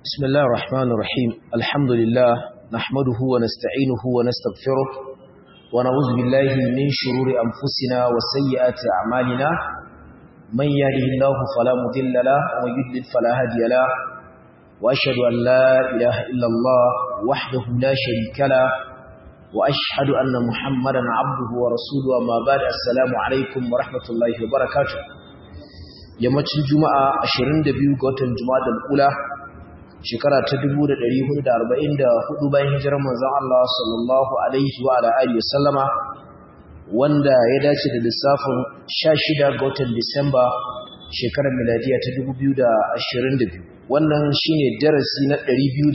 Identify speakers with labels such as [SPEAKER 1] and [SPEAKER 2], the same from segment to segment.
[SPEAKER 1] بسم الله الرحمن الرحيم الحمد لله نحمده ونستعينه ونستغفره ونعوذ بالله من شرور أنفسنا وسيئات أعمالنا من يهده الله فلا مضل له ومن يضلل فلا هادي له وأشهد أن لا إله إلا الله وحده لا شريك له وأشهد أن محمدا عبده ورسوله أما بعد السلام عليكم ورحمة الله وبركاته yammacin juma'a 22 ga watan juma'a ula shekara ta 1444 bayan hijirar manzon Allah sallallahu alaihi wa ala alihi wasallama wanda ya dace da lissafin 16 ga watan Disamba shekarar miladiya ta 2022 wannan shine darasi na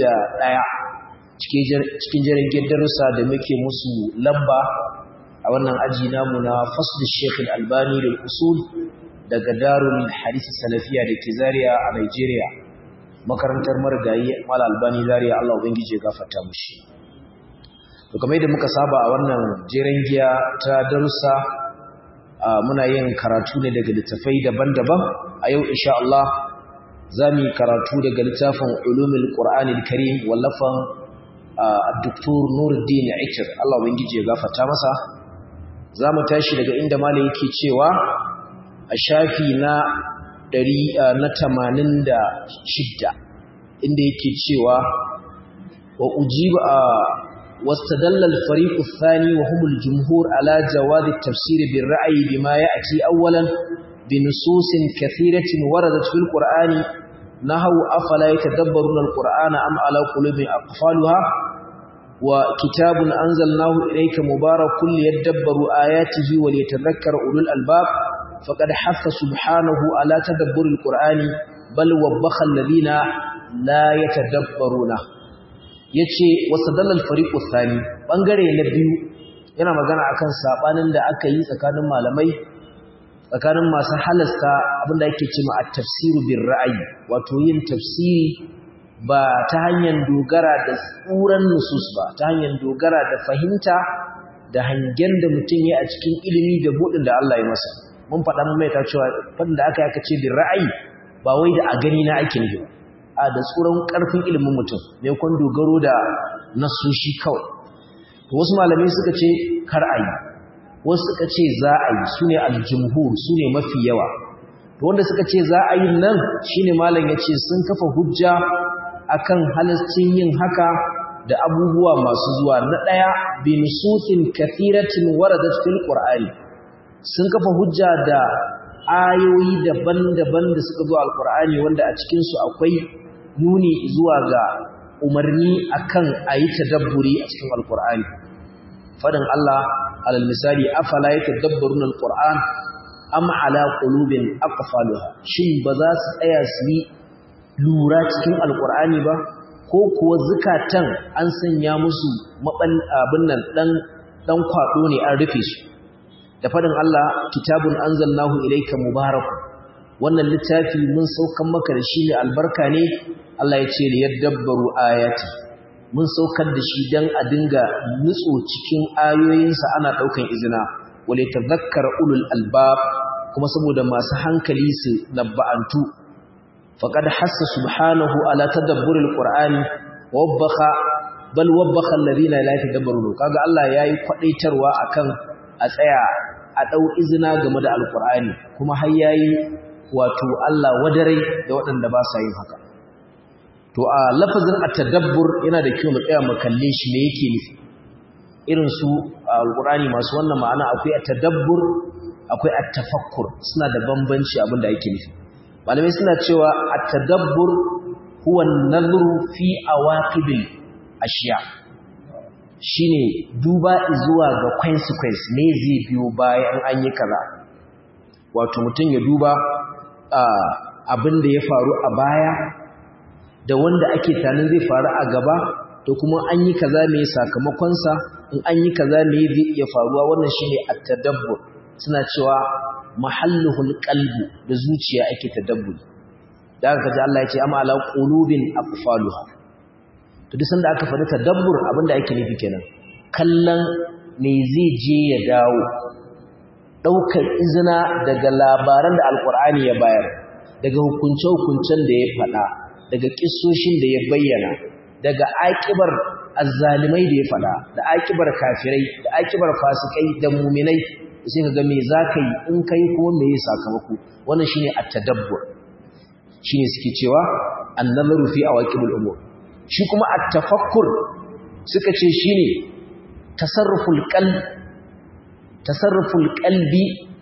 [SPEAKER 1] 201 cikin jirgin darussa da muke musu lamba a wannan aji namu na fasl Sheikh Al-Albani da usul daga Darul Hadith Salafiya da ke Zaria a Nigeria makarantar marigayi Mal Albani Zaria Allah ubangije ya gafarta mushi to kamar yadda muka saba a wannan jeren giya ta darussa muna yin karatu ne daga littafai daban-daban a yau insha Allah zamu yi karatu daga littafin Ulumul Qur'anil Karim wallafan Dr. Nuruddin Aikir Allah ubangije ya gafarta masa zamu tashi daga inda malai yake cewa a shafi na ɗari na tamanin da shidda inda yake cewa wa ujiba a واستدل الفريق الثاني وهم الجمهور على جواز التفسير بالرأي بما يأتي أولا بنصوص كثيرة وردت في القرآن نهو أفلا يتدبرون القرآن أم على قلوب أقفالها وكتاب أنزلناه إليك مبارك ليدبروا آياته وليتذكر أولو الألباب فقد حث سبحانه على تدبر القرآن بل وبخ الذين لا يتدبرونه yace wasadallal fariqu thani bangare na biyu yana magana akan sabanin da aka yi tsakanin malamai tsakanin masu halasta abinda yake cewa at-tafsiru bir ra'yi wato yin tafsiri ba ta hanyar dogara da tsuran nusus ba ta hanyar dogara da fahimta da hangen da mutum ya a cikin ilimi da budin da Allah ya masa mun faɗa mun mai ta cewa fadin da aka yaka ce bin ra'ayi ba wai da a gani na ake nufi a da tsoron ƙarfin ilimin mutum ne kun dogaro da nasoshi kawai to wasu malamai suka ce kar a yi wasu suka ce za a yi su ne aljumhur su ne mafi yawa to wanda suka ce za a yi nan shine malam ya ce sun kafa hujja akan halascin yin haka da abubuwa masu zuwa na ɗaya bin sutin kathiratin waradat fil qur'ani sun kafa hujja da ayoyi daban-daban da suka zo alkur'ani wanda a cikinsu akwai nuni zuwa ga umarni akan a yi tadabburi a cikin alkur'ani fadin Allah alal misali afala ya tadabbarun alkur'an am ala qulubin aqfaluha shin ba za su tsaya su yi lura cikin alkur'ani ba ko kuwa zukatan an sanya musu maban abin nan dan dan kwado ne an rufe su da fadin Allah kitabun anzalnahu ilayka mubarak wannan littafi mun saukan maka da shi ne albarka ne Allah ya ce li yadabbaru ayati mun saukar da shi dan a dinga nutso cikin ayoyinsa ana daukan izina wale tadhakkar ulul albab kuma saboda masu hankali su nabba'antu faqad hassa subhanahu ala tadabburil qur'ani wabbakha bal wabbakha alladhina la yatadabbarun kaga Allah yayi kwadaitarwa akan a tsaya a ɗau izina game da alkur'ani kuma har yayi wato Allah wadarai da waɗanda ba sa yin haka to a lafazin at-tadabbur yana da kyau mu tsaya mu kalle shi me yake nufi irin su alkur'ani masu wannan ma'ana akwai at-tadabbur akwai at-tafakkur suna da bambanci abin da yake nufi malamai suna cewa at-tadabbur huwa an-nazru fi awaqibil ashiya shine duba zuwa ga consequence ne zai biyo bayan an yi kaza wato mutum ya duba abin da ya faru a baya da wanda ake tanin zai faru a gaba to kuma an yi kaza mai sakamakonsa in an yi kaza mai zai iya faruwa wannan shine at-tadabbur suna cewa mahalluhul qalbu da zuciya ake tadabburi da aka ji Allah ya ce amma ala qulubin aqfaluha to duk sanda aka faɗi tadabbur abinda ake nufi kenan kallon me zai je ya dawo ɗaukar izina daga labaran da alkur'ani ya bayar daga hukunce-hukuncen da ya faɗa daga kissoshin da ya bayyana daga akibar azzalimai da ya fada da akibar kafirai da akibar fasikai da muminai sai ka ga me zaka yi in kai kuma me yasa sakamako wannan shine at-tadabbur shine suke cewa an-nazaru fi awaqibul umur shi kuma at-tafakkur suka ce shine tasarruful qalb tasarruful qalbi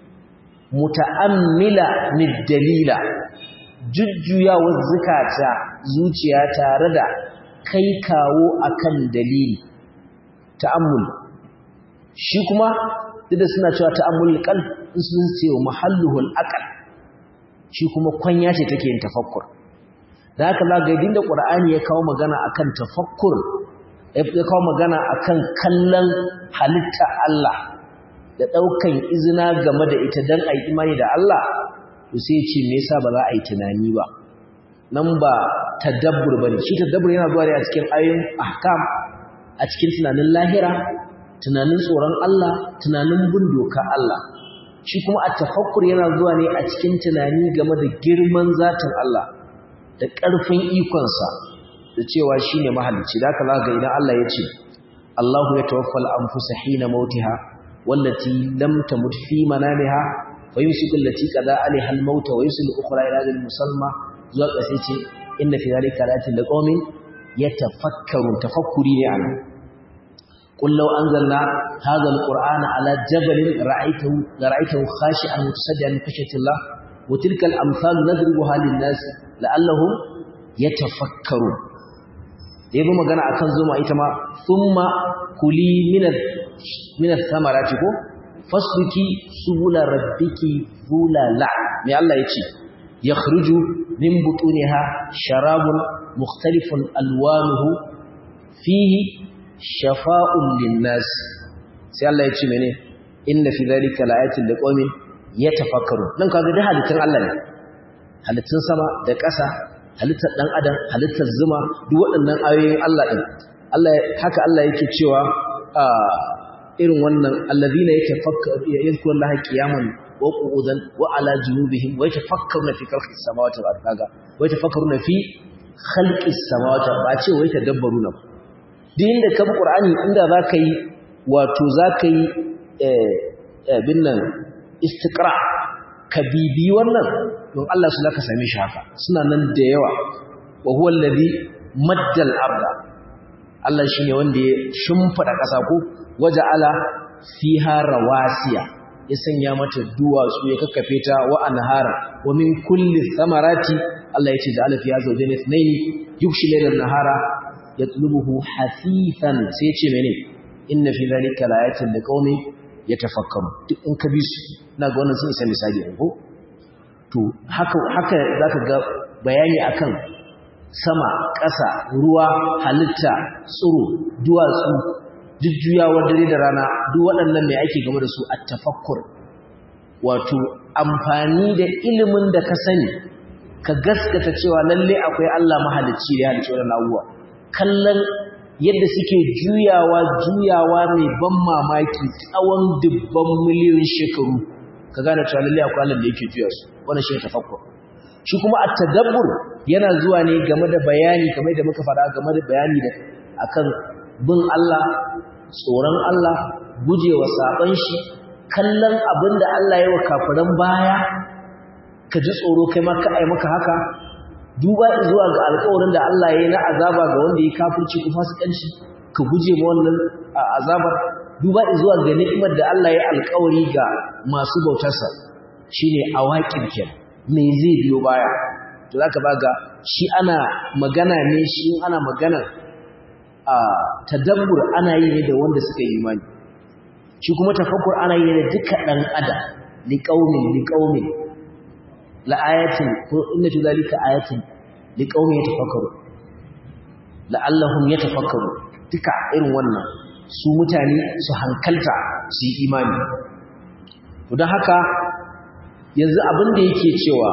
[SPEAKER 1] muta'ammila mid-dalila jujjuyawar zukata zuciya tare da kai kawo akan dalili ta'ammul shi kuma duk da suna cewa ta'ammul qalb sun ce wa mahalluhul aqal shi kuma kwanya ce take yin tafakkur da haka za ga idin da qur'ani ya kawo magana akan tafakkur ya kawo magana akan kallon halitta Allah da daukan izina game da ita dan ai imani da Allah to sai ce me yasa ba za a yi tunani ba nan ba tadabbur bane shi tadabbur yana zuwa ne a cikin ayoyin ahkam a cikin tunanin lahira tunanin tsoron Allah tunanin bin doka Allah shi kuma a tafakkur yana zuwa ne a cikin tunani game da girman zatin Allah da ƙarfin ikonsa da cewa shine mahalicci da haka ga idan Allah ya ce Allahu ya tawaffal anfusa hina mautiha wallati lam tamut fi manamiha wa yumsiku allati qada alaiha al-maut wa yusil ukhra ila ajal musamma zuwa ƙasa ce inna fi dhalika ayatin liqaumin yatafakkarun tafakkuri ne anan قل لو أنزلنا هذا القرآن على جبل رأيته لرأيته خاشعا متصدعا من خشية الله وتلك الأمثال نضربها للناس لعلهم يتفكرون يبقى ما قال أكن زوما إتما ثم كلي من من الثمرات فاسلكي سبل ربك ذللا من الله يتي يخرج من بطونها شراب مختلف ألوانه فيه shafa'un linnas sai Allah ya ce mene inna fi dhalika la'ayatin liqaumin yatafakkarun dan kaga da halittun Allah ne halittun sama da ƙasa halittar dan adam halittar zuma duk waɗannan ayoyin Allah din Allah haka Allah yake cewa irin wannan allazina yatafakkaru yadhkurullaha qiyaman wa qu'udan wa ala junubihim wa yatafakkaruna fi khalqis samawati wal ardi wa yatafakkaruna fi khalqis samawati ba ce wa yatadabbaruna ba duk inda ka bi ƙur'ani inda za ka yi wato za ka yi abin nan istikra ka bibi wannan don Allah su ka same shi haka suna nan da yawa wa huwa allazi maddal abda Allah shine wanda ya shimfida ƙasa ko waja'ala fiha rawasiya ya sanya mata duwatsu ya kakkafe ta wa anhara wa min kulli thamarati Allah ya ce da alfi ya zawjayn ithnayn yukshi laylan nahara yatlubuhu hasifan sai ce mene inna fi zalika laayatin liqaumin yatafakkaru duk in ka bi su ina ga wannan sun isa misali ko to haka haka zaka ga bayani akan sama ƙasa ruwa halitta tsiro duwatsu jujjuyawar dare da rana duk waɗannan mai ake game da su at-tafakkur wato amfani da ilimin da ka sani ka gaskata cewa lalle akwai Allah mahalicci da ya halicci wannan abubuwa kallon yadda suke juyawa juyawa mai ban mamaki tsawon dubban miliyoyin shekaru ka gane cewa lalle akwai Allah da yake juya su wannan shi tafakkur shi kuma at-tadabbur yana zuwa ne game da bayani kamar da muka fara game da bayani da akan bin Allah tsoron Allah gujewa saban shi kallon abinda Allah ya wa kafiran baya ka ji tsoro kai ma ka ai maka haka duba zuwa ga alƙawarin da Allah ya yi na azaba ga wanda ya kafirci ko fasikanci ka guje ma wannan azabar duba zuwa ga ni'imar da Allah ya alƙawari ga masu bautarsa shine awaqib kenan me zai biyo baya to zaka baga shi ana magana ne shi ana magana a tadabbur ana yi ne da wanda suka yi imani shi kuma tafakkur ana yi ne da duka dan adam liqaumin liqaumin la'ayatin ko inna fi zalika ayatin liqaumin yatafakkaru la'allahum yatafakkaru duka irin wannan su mutane su hankalta su yi imani to don haka yanzu abin da yake cewa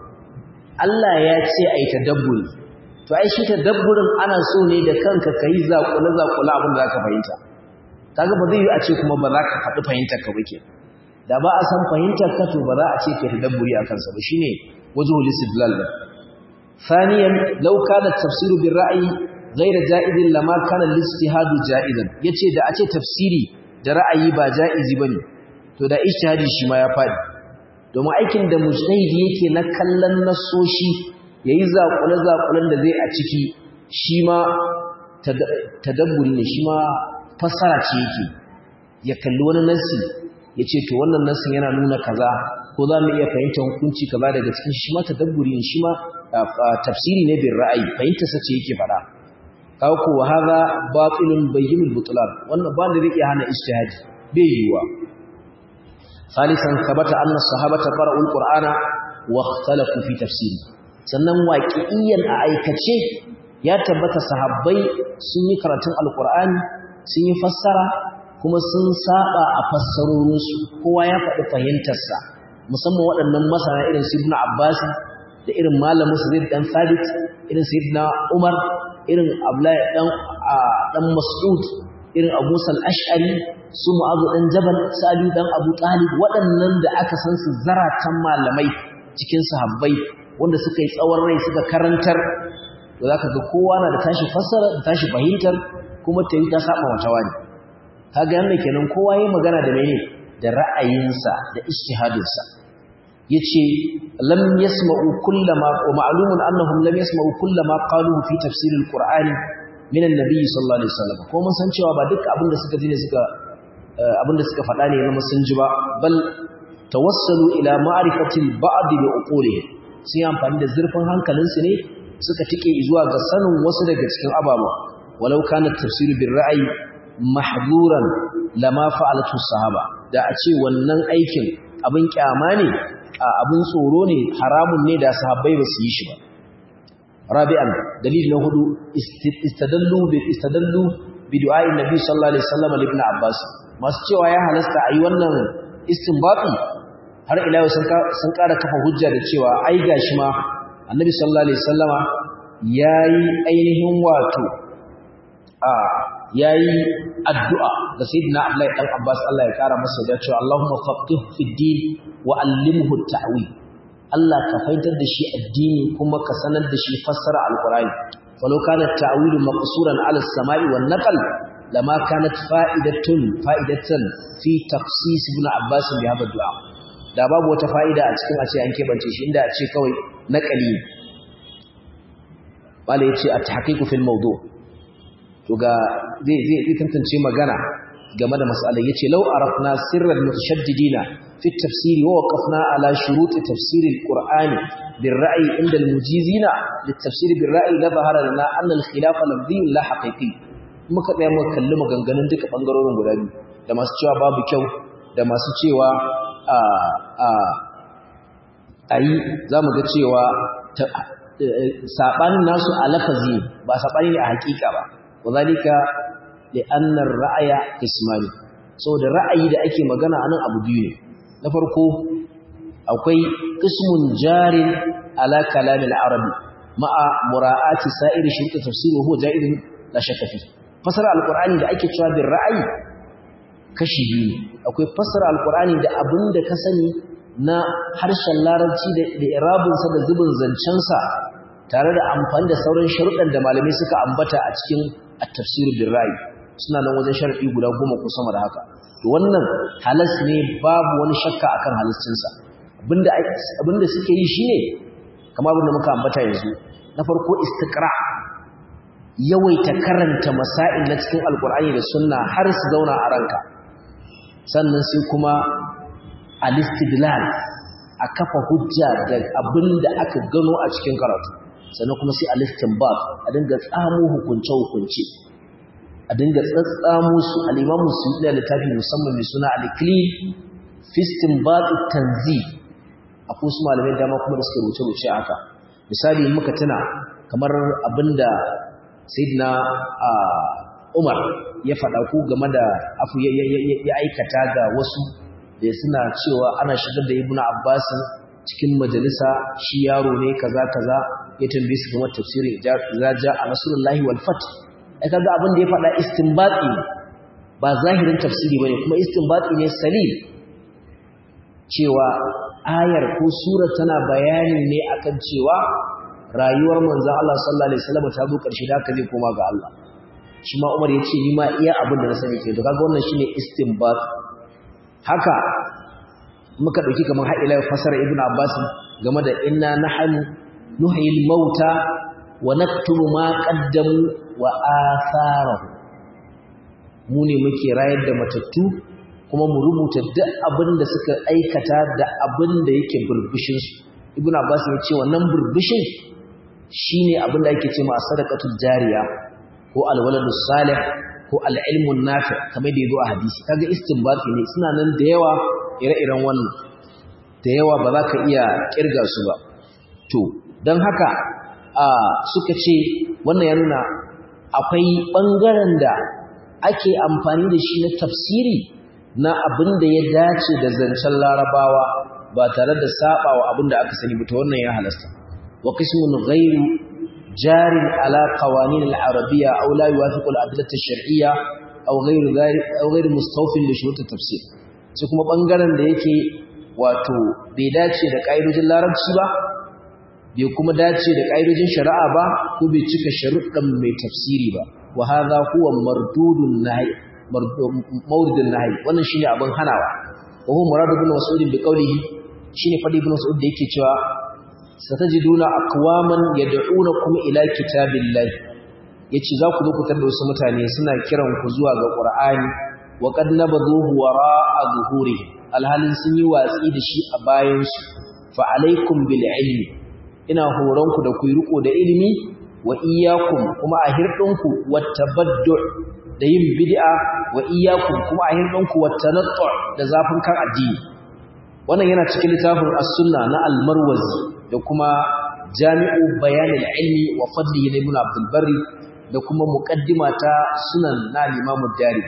[SPEAKER 1] Allah ya ce ai tadabburi to ai shi tadabburin ana so ne da kanka kai zakula zakula abin da zaka fahimta kaga ba zai yi a ce kuma ba za ka faɗi fahimtar ka ba ke da ba a san fahimtar ka to ba za a ce ka tadabburi a kansa ba shine wajhul istidlal ba thaniyan law kana tafsiru bil ra'yi ghayra ja'izin lama kana al-ijtihadu ja'izan yace da a ce tafsiri da ra'ayi ba ja'izi bane to da ijtihadi shi ma ya fadi domin aikin da mujtahidi yake na kallon nasoshi yayi zakule zakulen da zai a ciki shi ma tadabburi ne shi ma fassara ce yake ya kalli wani nasi ya ce to wannan nasin yana nuna kaza ko za mu iya fahimtar hukunci kaza daga cikin shi ma tadabburi ne shi ma tafsiri ne bin ra'ayi fahimta sace yake faɗa kawo ko wa hadha batilun bayyinul butlan wannan ba da zai iya hana ijtihadi bai yiwa salisan sabata anna sahabata qara'ul qur'ana wa ikhtalafu fi tafsiri sannan waqi'iyan a aikace ya tabbata sahabbai sun yi karatun alqur'ani sun yi fassara kuma sun saba a fassarorinsu kowa ya faɗi fahimtarsa musamman waɗannan masana irin su ibn abbas da irin malamin su zai dan sabit irin su ibn umar irin abdullahi dan dan mas'ud irin abu sal ash'ari su mu'adh dan jabal su ali dan abu talib waɗannan da aka san su zaratan malamai cikin sahabbai wanda suka yi tsawon rai suka karantar to zaka ga kowa na da tashi fassara da tashi fahimtar kuma ta yi ta saba wata wani kaga yanda kenan kowa yayi magana da mene da ra'ayinsa da ijtihadinsa yace lam yasma'u kullama wa ma'lumun annahum lam yasma'u kullama qalu fi tafsir al-qur'an min an-nabi sallallahu alaihi wasallam ko mun san cewa ba duk abinda suka ji ne suka abinda suka faɗa ne na sun ji ba bal tawassalu ila ma'rifati al-ba'd bi uqulihim sun yi amfani da zurfin hankalinsu ne suka tike zuwa ga sanin wasu daga cikin ababa walau kana tafsir bil ra'yi mahduran lama fa'alatu sahaba da a ce wannan aikin abin kyama ne abin tsoro ne haramun ne da sahabbai ba su yi shi ba rabi'an dalil na hudu istadallu bi istadallu bi du'a'i nabi sallallahu alaihi wasallam ibn abbas masu cewa ya halasta ayi wannan istinbati har ila yau sun sun ƙara kafa hujja da cewa ai gashi ma annabi sallallahu alaihi wasallama yayi ainihin wato a yayi addu'a ga sayyidina Abdullahi dan Abbas Allah ya kara masa da cewa Allahumma faqih fi din wa allimhu at-ta'wil Allah ka fahimtar da shi addini kuma ka sanar da shi fassara alqur'ani walau kana at-ta'wil maqsuran 'ala as-sama'i wan naql lama kanat fa'idatun fa'idatan fi taqsis ibn Abbas bi hada du'a da babu wata fa'ida a cikin a ce an kebance shi inda a ce kawai naqali bale yace at-tahqiq fil mawdu' to ga zai zai tantance magana game da mas'alar yace law arafna sirral mutashaddidina fi at-tafsir wa waqafna ala shurut tafsir al-qur'ani bil ra'yi inda al-mujizina lit-tafsir bil ra'yi la zahara lana anna al-khilaf lafzi la haqiqi muka tsaya muka kalli maganganun duka bangarorin guda biyu da masu cewa babu kyau da masu cewa a a ayi zamu ga cewa sabanin nasu a lafazi ba sabani ne a hakika ba وذلك لأن الرأي قسمان so da ra'ayi da ake magana anan abu biyu ne na farko akwai qismun jarin ala kalam al-arab ma'a mura'ati sa'ir shurut tafsir wa huwa ja'idun la shakka fi fasara al-qur'ani da ake cewa bin ra'ayi kashi biyu ne akwai fasara al-qur'ani da abinda ka sani na harshen larabci da irabin sa da zubin zancen sa tare da amfani da sauran sharuɗan da malamai suka ambata a cikin at-tafsir bil ra'i suna nan wajen sharadi guda goma ko sama da haka to wannan halas ne babu wani shakka akan halascin sa abinda abinda suke yi shine kamar abinda muka ambata yanzu na farko istiqra yawaita karanta masail na cikin alqur'ani da sunna har su zauna a ranka sannan sai kuma al-istidlal a kafa hujja da abinda aka gano a cikin karatu sannan kuma sai al-istinbat a dinga tsamo hukunce hukunce a dinga tsatsamo su al-imamu suyuti da littafi musamman mai suna al-iklil fi istinbat tanzih akwai su malamai dama kuma da suka rubuce rubuce haka misali muka tuna kamar abinda sayyidina Umar ya faɗa ku game da afu ya aikata ga wasu da suna cewa ana shigar da Ibn Abbas cikin majalisa shi yaro ne kaza kaza ya tambaye su game tafsirin idza jaa nasrullahi wal fath ai kaga abin da ya faɗa istinbati ba zahirin tafsiri bane kuma istinbati ne salim cewa ayar ko sura tana bayani ne akan cewa rayuwar manzon Allah sallallahu alaihi wasallam ta zo karshe da haka zai koma ga Allah shi ma Umar ya ce ni ma iya abin da na sani ke to kaga wannan shine istinbat haka muka dauki kamar har ila fasara Ibn Abbas game da inna nahnu nuhyil mauta wa naktubu ma qaddamu wa atharahu mu ne muke rayar da matattu kuma mu rubuta duk abin da suka aikata da abin da yake burbushin su ibnu abbas ya ce wannan burbushin shine abin da ake ce ma sadaqatul jariya ko alwaladus salih ko alilmun nafi kamar da yazo a hadisi kaga istinbati ne suna nan da yawa ire-iren wannan da yawa ba za ka iya kirga su ba to don haka a suka ce wannan ya nuna akwai ɓangaren da ake amfani da shi na tafsiri na abin da ya dace da zancen larabawa ba tare da saɓawa abin da aka sani ta wannan ya halasta wa qismun ghairu jarin ala qawanin al-arabiyya aw la yuwafiqu al-adillah ash-shar'iyya aw ghairu dhalik aw ghairu mustawfin li shurut at-tafsir sai kuma ɓangaren da yake wato bai dace da ƙa'idojin larabci ba bai kuma dace da ƙa'idojin shari'a ba ko bai cika sharuɗan mai tafsiri ba wa hadha huwa mardudun nahi mawridun nahi wannan shine abin hanawa wa huwa muradu ibn mas'ud bi qawlihi shine fadi ibn mas'ud da yake cewa satajiduna aqwaman yad'unakum ila kitabillahi yace za ku zo ku tarda wasu mutane suna kiran ku zuwa ga qur'ani wa qad nabadhuhu wara'a zuhurihim alhalin sun yi watsi da shi a bayansu fa alaikum bil ilmi ina horonku da ku yi riko da ilimi wa iyyakum kuma a hirdinku wattabaddu da yin bid'a wa iyyakum kuma a hirdinku wattanattu da zafin kan addini wannan yana cikin littafin as-sunna na al-marwazi da kuma jami'u bayan al-ilmi wa fadlihi na ibn abdul barri da kuma muqaddima ta sunan na imam ad-dari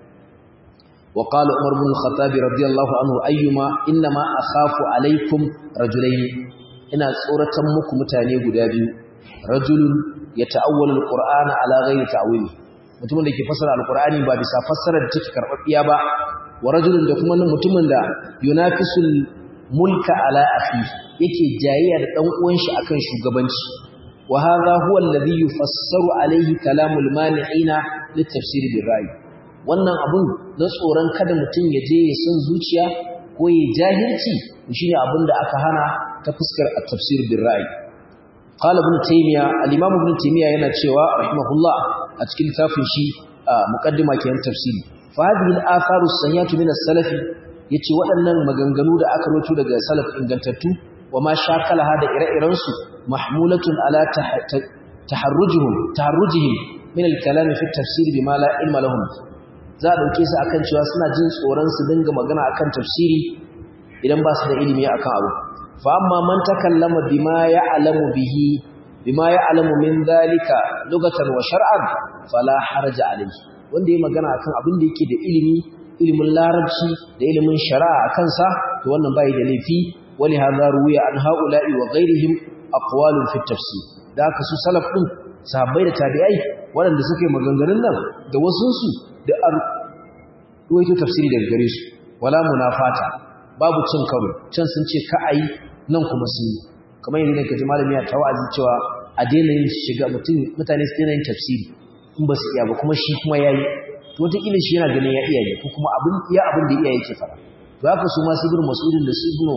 [SPEAKER 1] وقال عمر بن الخطاب رضي الله عنه أيما إنما أخاف عليكم رجلين ina tsoratan muku mutane guda biyu rajulun yata'awwalu alqur'ana ala ghairi ta'wili mutumin da ke fassara alqur'ani ba bisa fassarar da take karbabbiya ba wa rajulun da kuma mutumin da yunafisul mulka ala akhi yake jayayya da dan uwan shi akan shugabanci wa hadha huwa alladhi yufassaru alayhi kalamul mani'ina litafsir bil ra'i wannan abun na tsoron kada mutum ya je ya san zuciya ko ya jahilci shine abin da aka hana ta fuskar at-tafsir bil ra'i qala ibn taymiya al-imam ibn taymiya yana cewa rahimahullah a cikin littafin shi muqaddima ke tafsiri fa hadhihi al-atharu as-sayyatu min as-salaf yace waɗannan maganganu da aka rawaito daga salaf ingantattu wa ma shakalaha da ire-iren su mahmulatun ala taharrujuhum taharrujihim min al-kalam fi at-tafsir bima la ilma lahum za a dauke su akan cewa suna jin tsoron su dinga magana akan tafsiri idan ba su da ilimi akan abu fa amma man takallama bima ya'lamu bihi bima ya'lamu min dhalika lugatan wa shar'an fala haraja alayhi wanda yayi magana akan abin da yake da ilimi ilimin larabci da ilimin shari'a akan sa to wannan bai da laifi wali hadha ruwiya an haula'i wa ghairihim aqwalun fi tafsir da haka su salaf din sahabbai da tabi'ai waɗanda suka yi maganganun nan da wasunsu da an ruwaito tafsiri daga gare su wala munafata babu cin karo can sun ce ka ayi nan kuma sun yi kamar yanzu ka ji malami ya tawazi cewa a daina yin shiga mutum mutane su daina yin tafsiri in ba su iya ba kuma shi kuma yayi to wataƙila shi yana ganin ya iya ne ko kuma abin iya abin da iya yake fara to haka su ma su ibnu mas'udin da su ibnu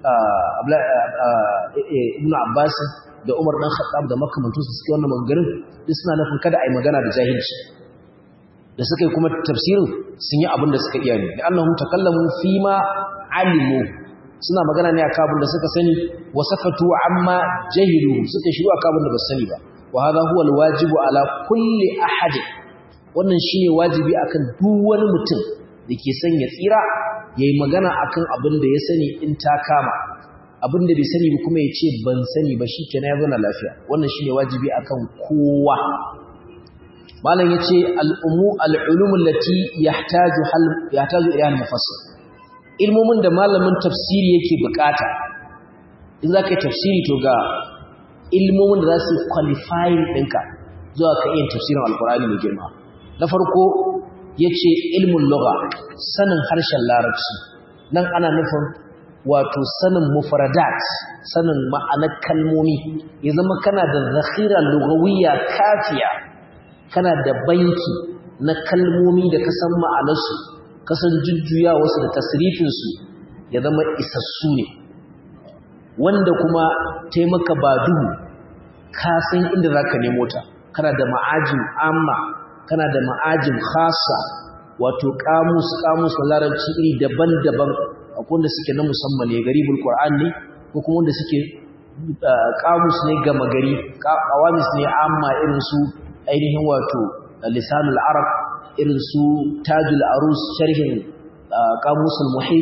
[SPEAKER 1] ibnu abbas da umar dan khattab da makamantansu suke wannan maganganun duk suna nufin kada a yi magana da jahilci da suka yi kuma tafsirin sun yi abin da suka iya ne da annahum takallamu fi ma alimu suna magana ne akan abin da suka sani wa sakatu amma jahilu suka shiru akan abin da ba sani ba wa hadha huwa alwajibu ala kulli ahad wannan shine wajibi akan duk wani mutum da ke son ya tsira yayi magana akan abin da ya sani in ta kama abin da bai sani ba kuma ya ce ban sani ba shi kenan ya zana lafiya wannan shine wajibi akan kowa malam yace al-umu al-ulum allati yahtaju hal yahtaju ila al-mufassir ilmomin da malamin tafsiri yake bukata in zaka yi tafsiri to ga ilmomin da za su qualifying ɗinka zuwa ka yin tafsirin alqur'ani mai girma na farko yace ilmul lugha sanin harshen larabci nan ana nufin wato sanin mufradat sanin ma'anar kalmomi ya zama kana da zakhira lugawiyya kafiya kana da banki na kalmomi da ka san ma'anarsu ka san jujjuya wasu da tasrifinsu ya zama isassu ne wanda kuma taimaka ba duhu ka san inda za ka nemo ta kana da ma'ajin amma kana da ma'ajin khasa wato kamus kamus na larabci iri daban-daban akwai wanda suke na musamman ne garibul qur'an ne ko kuma wanda suke kamus ne gama gari qawamis ne amma irin su ainihin wato lisanul arab irin su tajul arus sharhin kamusul muhit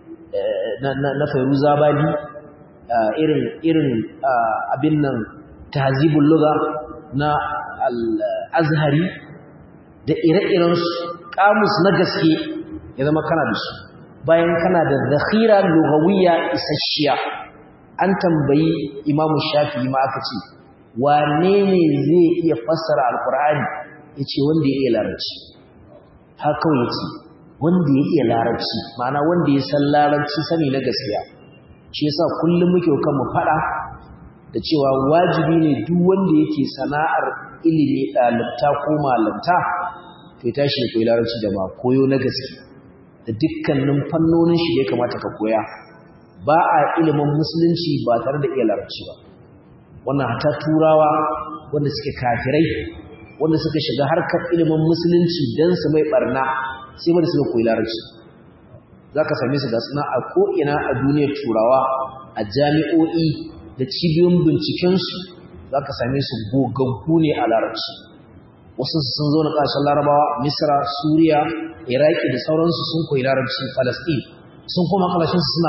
[SPEAKER 1] na fairuzabadi irin irin abin nan tahzibul lugha na al-azhari da ire-irensu kamus na gaske ya zama kana da su bayan kana da zakhira lughawiyya isasshiya an tambayi imamu shafi'i ma aka ce wane ne zai iya fassara alqur'ani yace wanda ya iya larabci har kawai yace wanda ya iya larabci ma'ana wanda ya san larabci sani na gaskiya shi yasa kullum muke kan mu fada da cewa wajibi ne duk wanda yake sana'ar ilimi ɗalibta ko malamta to ya tashi ya koyi larabci da ma koyo na gaske da dukkanin fannonin shi ya kamata ka koya ba a ilimin musulunci ba tare da iya larabci ba wannan hata turawa wanda suke kafirai wanda suka shiga harkar ilimin musulunci don su mai barna sai ba da suka koyi larabci za ka same su ga suna a ko'ina a duniyar turawa a jami'o'i da cibiyoyin bincikensu za ka same su gogaggu ne a larabci wasu sun zo na ƙasashen larabawa misra suriya iraki da sauransu sun koyi larabci falasɗin sun koma ƙasashen suna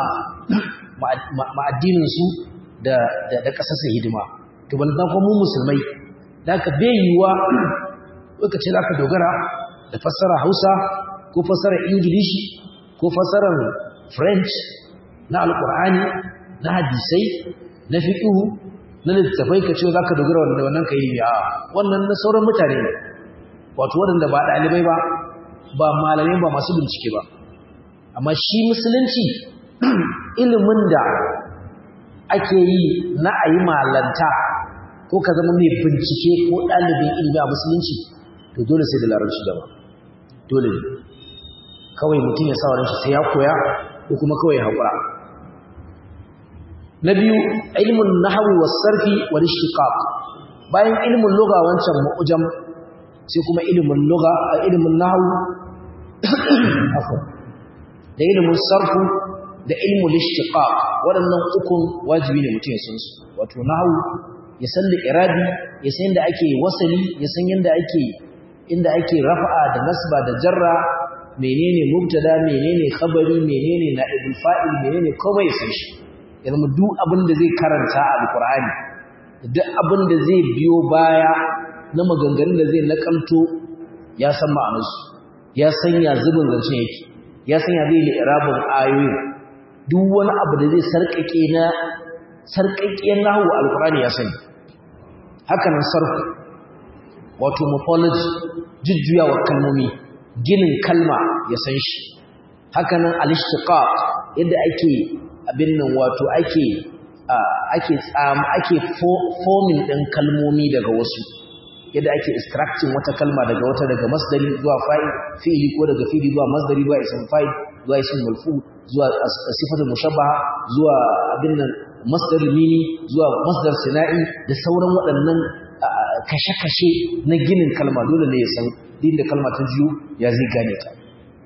[SPEAKER 1] ma'addininsu da ƙasashen hidima to ban kuma mu musulmai da ka bai yiwuwa lokaci za ka dogara da fassara hausa ko fassara ingilishi ko fassarar french na alkur'ani na hadisai na fiƙihu na littattafai ka ce za ka dogara wanda wannan ka yi a wannan na sauran mutane ne wato waɗanda ba ɗalibai ba ba malamai ba masu bincike ba amma shi musulunci ilimin da ake yi na a yi malanta ko ka zama mai bincike ko ɗalibin ilimi a musulunci to dole sai da larabci da ba dole ne kawai mutum ya sa wa shi sai ya koya ko kuma kawai haƙura na biyu ilmin nahwi was sarfi wal ishtiqaq bayan ilmin lugha wancan mu'jam sai kuma ilmin lugha ilmin nahwu afwan da ilmin sarfu da ilmul ishtiqaq waɗannan ukun wajibi ne mutum ya san su wato nahwu ya san da irabi ya san yadda ake wasali ya san yadda ake inda ake rafa'a da nasba da jarra menene mubtada menene khabari menene na'ibul fa'il menene komai san shi ya zama duk abin da zai karanta a alqur'ani duk abin da zai biyo baya na maganganun da zai nakalto ya san ma'anarsu ya san ya zubin zance yake ya san ya zai yi irabun ayoyin duk wani abu da zai sarkake na sarkakkiyar nahwu alqur'ani ya sani haka nan sarfu wato morphology jujjuyawa kalmomi ginin kalma ya san shi hakanan al-ishtiqaq yadda ake abin nan wato ake ake tsam ake forming din kalmomi daga wasu yadda ake extracting wata kalma daga wata daga masdari zuwa fa'il fi'ili ko daga fi'ili zuwa masdari zuwa ism fa'il zuwa ism marfu zuwa sifatul mushabbaha zuwa abin nan masdar mimi zuwa masdar sina'i da sauran waɗannan kashe-kashe na ginin kalma dole ne ya san din da kalma ta jiyo ya zai gane ta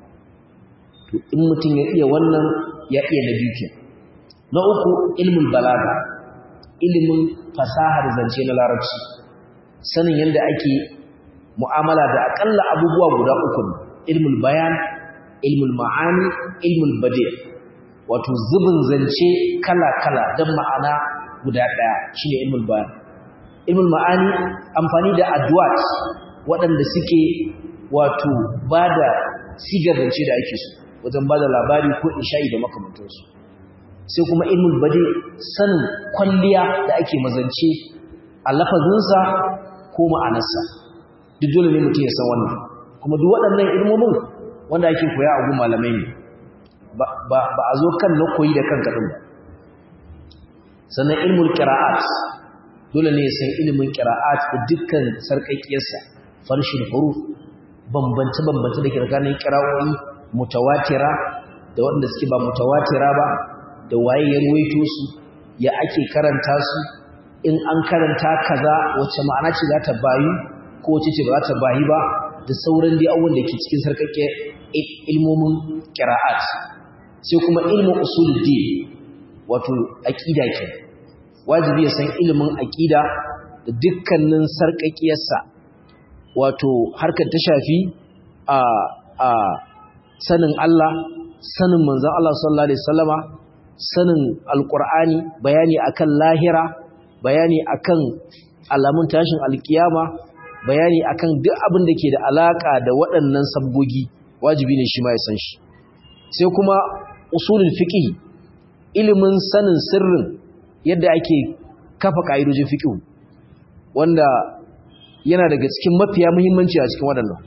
[SPEAKER 1] to in mutum ya iya wannan ya iya na biyu na uku ilmin balaga ilimin fasahar zance na larabci sanin yadda ake mu'amala da akalla abubuwa guda uku ilmul bayan ilmul ma'ani ilmul bade wato zubin zance kala-kala don ma'ana guda ɗaya shine ilmul bayan ilmul ma'ani amfani da adwat waɗanda suke wato ba da sigar zance da ake so wajen ba da labari ko insha'i da makamantarsu sai kuma ilmul bade sanin kwalliya da ake mazance a lafazinsa ko ma'anarsa duk dole ne mutum ya san wannan kuma duk waɗannan ilmomin wanda ake koya a gun malamai ne ba a zo kan na koyi da kanka din ba sannan ilmul qira'at dole ne ya san ilimin qira'at da dukkan sarkakiyarsa farshin huruf bambance bambance da ke tsakanin qira'o'i mutawatira da wanda suke ba mutawatira ba da waye ya ruwaito su ya ake karanta su in an karanta kaza wacce ma'ana ce za ta bayu ko wacce ce ba za ta bayi ba da sauran dai abubuwan da ke cikin sarkake ilmomin qira'at sai kuma ilmin usuluddin wato aqida ke wajibi ya san ilimin aqida da dukkanin sarkakiyarsa wato harkar ta shafi a a sanin Allah sanin manzon Allah sallallahu alaihi wasallama sanin alqur'ani bayani akan lahira bayani akan alamun tashin alkiyama bayani akan duk abin da ke da alaka da waɗannan sabgogi wajibi ne shi ma ya san shi sai kuma usulul fiqh ilimin sanin sirrin yadda ake kafa kaidojin fiqh wanda yana daga cikin mafiya muhimmanci a cikin waɗannan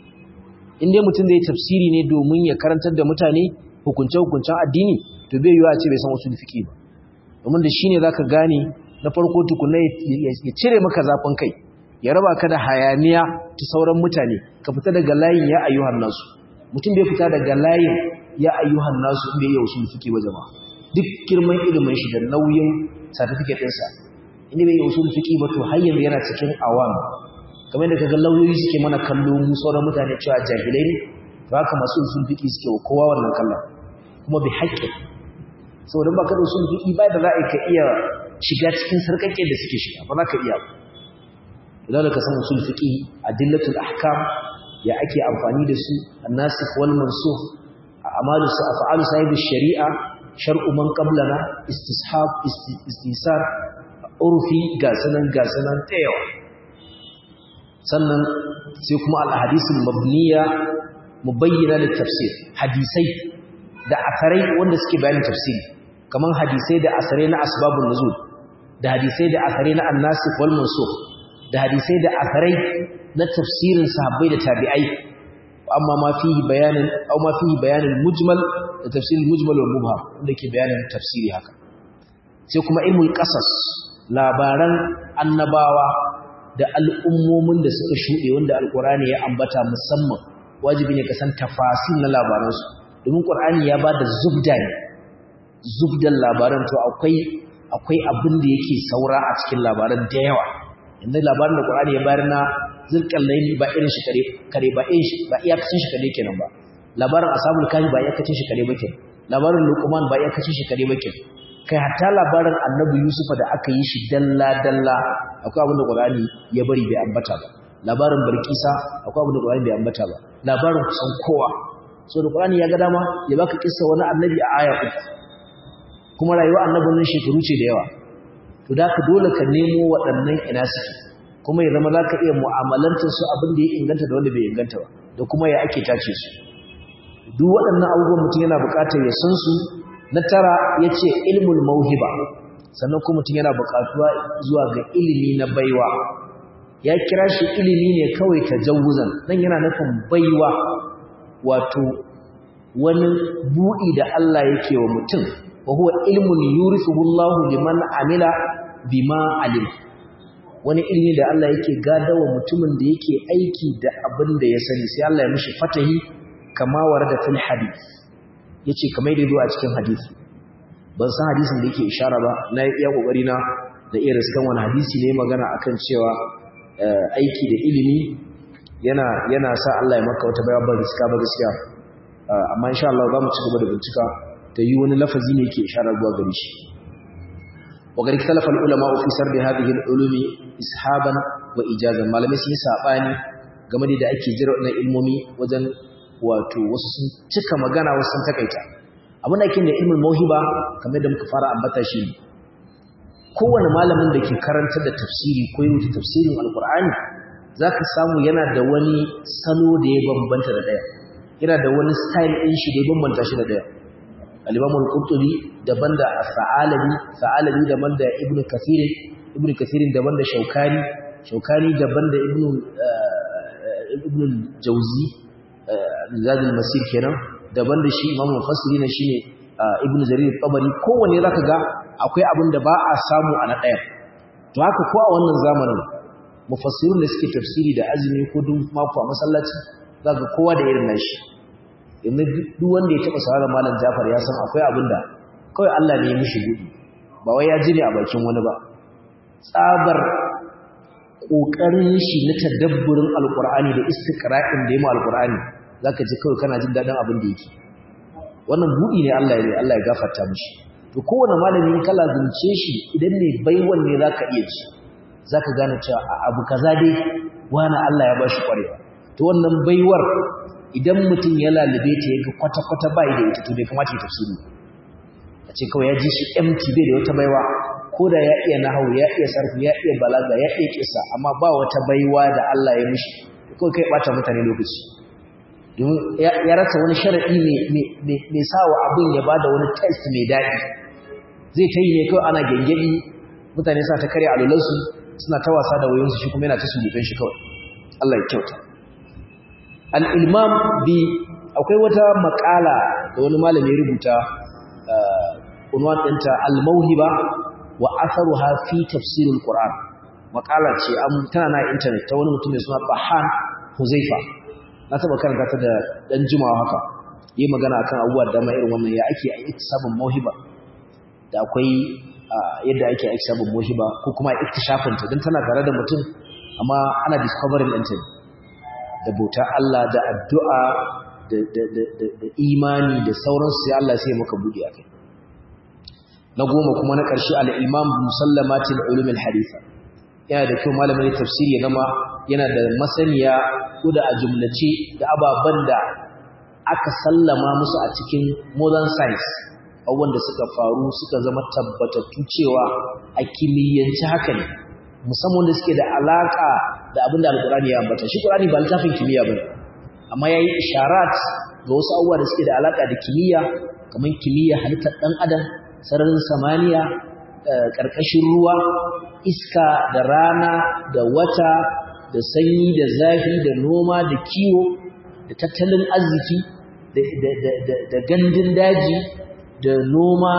[SPEAKER 1] in dai mutum zai tafsiri ne domin ya karantar da mutane hukunce-hukuncen addini to bai yiwa ce bai san usulul fiqh ba domin da shine zaka gane na farko tukunna ya cire maka zafin kai ya raba ka da hayaniya ta sauran mutane ka fita daga layin ya ayyuhan nasu mutum bai fita daga layin ya ayyuhan nasu inda ya usul fiki ba jama'a duk girman ilimin shi da nauyin certificate ɗinsa inda bai usul fiki ba to har yanzu yana cikin awam kamar yadda kaga lauyoyi suke mana kallo mu sauran mutane cewa jahilai ne ba haka masu usul fiki suke wa kowa wannan kallon kuma bi haƙƙi saboda ba ka da usul fiki ba da za a ka iya shiga cikin sarƙaƙe da suke shiga ba za ka iya ba idan ka san usul fiqi adillatul ahkam ya ake amfani da su annasikh wal mansukh a'malu sa af'alu sahib shari'a shar'u man qablana istishab istisar urfi ga sanan ga sanan tayawa sannan sai kuma al ahadithul mabniya mubayyana lit tafsir hadisai da asarai wanda suke bayanin tafsiri kaman hadisai da asarai na asbabun nuzul da hadisai da asarai na annasikh wal mansukh da hadisai da akarai na tafsirin sahabbai da tabi'ai amma ma fihi bayanin aw ma fihi bayanin mujmal da tafsirul mujmal wal mubham wanda ke bayanin tafsiri haka sai kuma ilmul qasas labaran annabawa da al'ummomin da suka shuɗe wanda alqur'ani ya ambata musamman wajibi ne ka san tafasil na labaransu domin qur'ani ya bada zubda ne zubdan labaran to akwai akwai abin da yake saura a cikin labaran da yawa yanzu labarin da Qur'ani ya bayar na zulkarnaini ba irin shi kare kare ba irin shi ba iyakacin shi kare kenan ba labarin ashabul kahfi ba iyakacin shi kare ba kenan labarin luqman ba iyakacin shi kare ba kenan kai hatta labarin annabi yusufa da aka yi shi dalla dalla akwai abin da Qur'ani ya bari bai ambata ba labarin barkisa akwai abin da Qur'ani bai ambata ba labarin kusan kowa so da Qur'ani ya ga dama ya baka kissa wani annabi a aya uku kuma rayuwar annabin nan shekaru ce da yawa to da ka dole ka nemo waɗannan ina suke kuma ya zama za ka iya mu'amalantar su abin da ya inganta da wanda bai inganta ba da kuma ya ake tace su duk waɗannan abubuwan mutum yana buƙatar ya san su na tara ya ce ilmul mauhiba sannan kuma mutum yana buƙatuwa zuwa ga ilimi na baiwa ya kira shi ilimi ne kawai ta jawuzan nan yana nufin baiwa wato wani buɗi da Allah yake wa mutum wa huwa ilmun yurithuhu Allahu liman amila bima alim wani ilmi da Allah yake gadawa mutumin da yake aiki da abin da ya sani sai Allah ya mishi fatahi kama warada fil hadith yace kamar da zuwa cikin hadisi ban san hadisin da yake ishara ba na iya kokari na da irin sukan wani hadisi ne magana akan cewa aiki da ilimi yana yana sa Allah ya maka wata bayan ba gaskiya ba gaskiya amma insha Allah za mu ci gaba da bincika ta yi wani lafazi ne ke isharar zuwa gare shi wa gari talafa ulama fi sardi hadhihi al-ulumi ishaban wa ijazan malamai sun yi sabani game da ake jira wannan ilmomi wajen wato wasu sun cika magana wasu sun takaita abin da ake da ilmin mauhiba kamar da muka fara ambata shi ne kowane malamin da ke karantar da tafsiri ko yi wuce tafsirin alkur'ani za ka samu yana da wani salo da ya bambanta da ɗaya yana da wani style ɗin shi da ya bambanta shi da ɗaya al-imamul qurtubi daban da sa'alabi sa'alabi daban da ibnu kathir ibnu kathir daban da shaukani shaukani daban da ibnu ibnu jawzi zadul masir kenan daban da shi imamu mufassiri na shine ibnu jarir tabari kowanne zaka ga akwai abin da ba a samu a na ɗaya to haka ko a wannan zamanin mufassirun da suke tafsiri da azumi ko duk mako a masallaci zaka kowa da irin nashi yanzu duk wanda ya taba sauraron malam Jafar ya san akwai abin da kawai Allah ne ya mishi gudi ba wai ya ji ne a bakin wani ba tsabar kokarin shi na tadabburin alqur'ani da istiqra'in da yayi alqur'ani zaka ji kawai kana jin dadin abin da yake wannan budi ne Allah ya Allah ya gafarta mishi to kowane malami in kala zunce shi idan ne baiwan ne zaka iya ci zaka gane cewa abu kaza dai wani Allah ya bashi kwarewa to wannan baiwar idan mutum ya lalube ta yaga kwata-kwata bai da ita to bai kamata ya tafsiri a ce kawai ya ji shi empty bai da wata baiwa ko da ya iya nahawu ya iya sarfu ya iya balaga ya iya kisa amma ba wata baiwa da Allah ya mishi kawai kai bata mutane lokaci domin ya rasa wani sharaɗi mai sawa abin ya bada wani test mai daɗi zai ta yi ne kawai ana gengedi mutane sa ta karya alulansu suna ta wasa da wayoyinsu shi kuma yana ta sulufin shi kawai Allah ya kyauta al'ilmam bi akwai wata makala da wani malami rubuta unwan ɗinta al-mauhiba wa asaruha fi tafsirul qur'an makala ce an tana na internet ta wani mutum mai suna Bahan Huzaifa na taba karanta ta da dan jimawa haka yi magana akan abubuwa da dama irin wannan ya ake a iktisabun mauhiba da akwai yadda ake a iktisabun mauhiba ko kuma iktishafin ta dan tana tare da mutum amma ana discovering ɗinta da bauta Allah da addu'a da imani da sauransu sai Allah sai maka buɗe a kai na goma kuma na ƙarshe al'imam musallamatin ulumin harifa yana da kyau malamin tafsiri ya gama yana da masaniya ko da a jumlace da ababen da aka sallama musu a cikin modern science abubuwan da suka faru suka zama tabbatattu cewa a kimiyyanci haka ne musamman da suke da alaka da abin da alkurani ya ambata shi kurani ba littafin kimiyya ba amma ya yi isharat ga wasu abubuwa da suke da alaka da kimiyya kamar kimiyya halittar ɗan adam sararin samaniya ƙarƙashin ruwa iska da rana da wata da sanyi da zafi da noma da kiwo da tattalin arziki da gandun daji da noma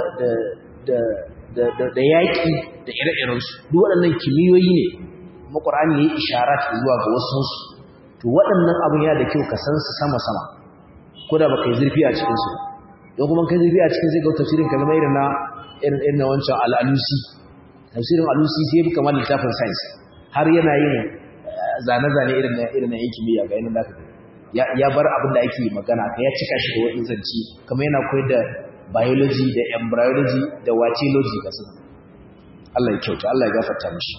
[SPEAKER 1] da yaƙi da ire-irensu duk waɗannan kimiyoyi ne kuma ƙwarani ya yi isharat zuwa ga wasansu to waɗannan abin ya da kyau ka san su sama-sama ko da ba ka yi zurfi a cikinsu don kuma kai zurfi a cikin sai ga tafsirin kalma irin na irin na wancan al'alusi tafsirin alusi sai fi kamar littafin science har yana yin zane-zane irin na irin na yankin miya ga yanin da ya bar abin da ake magana ka ya cika shi da wani zanci kamar yana koyar da biology da embryology da watology ga sun Allah ya kyauta Allah ya gafarta mishi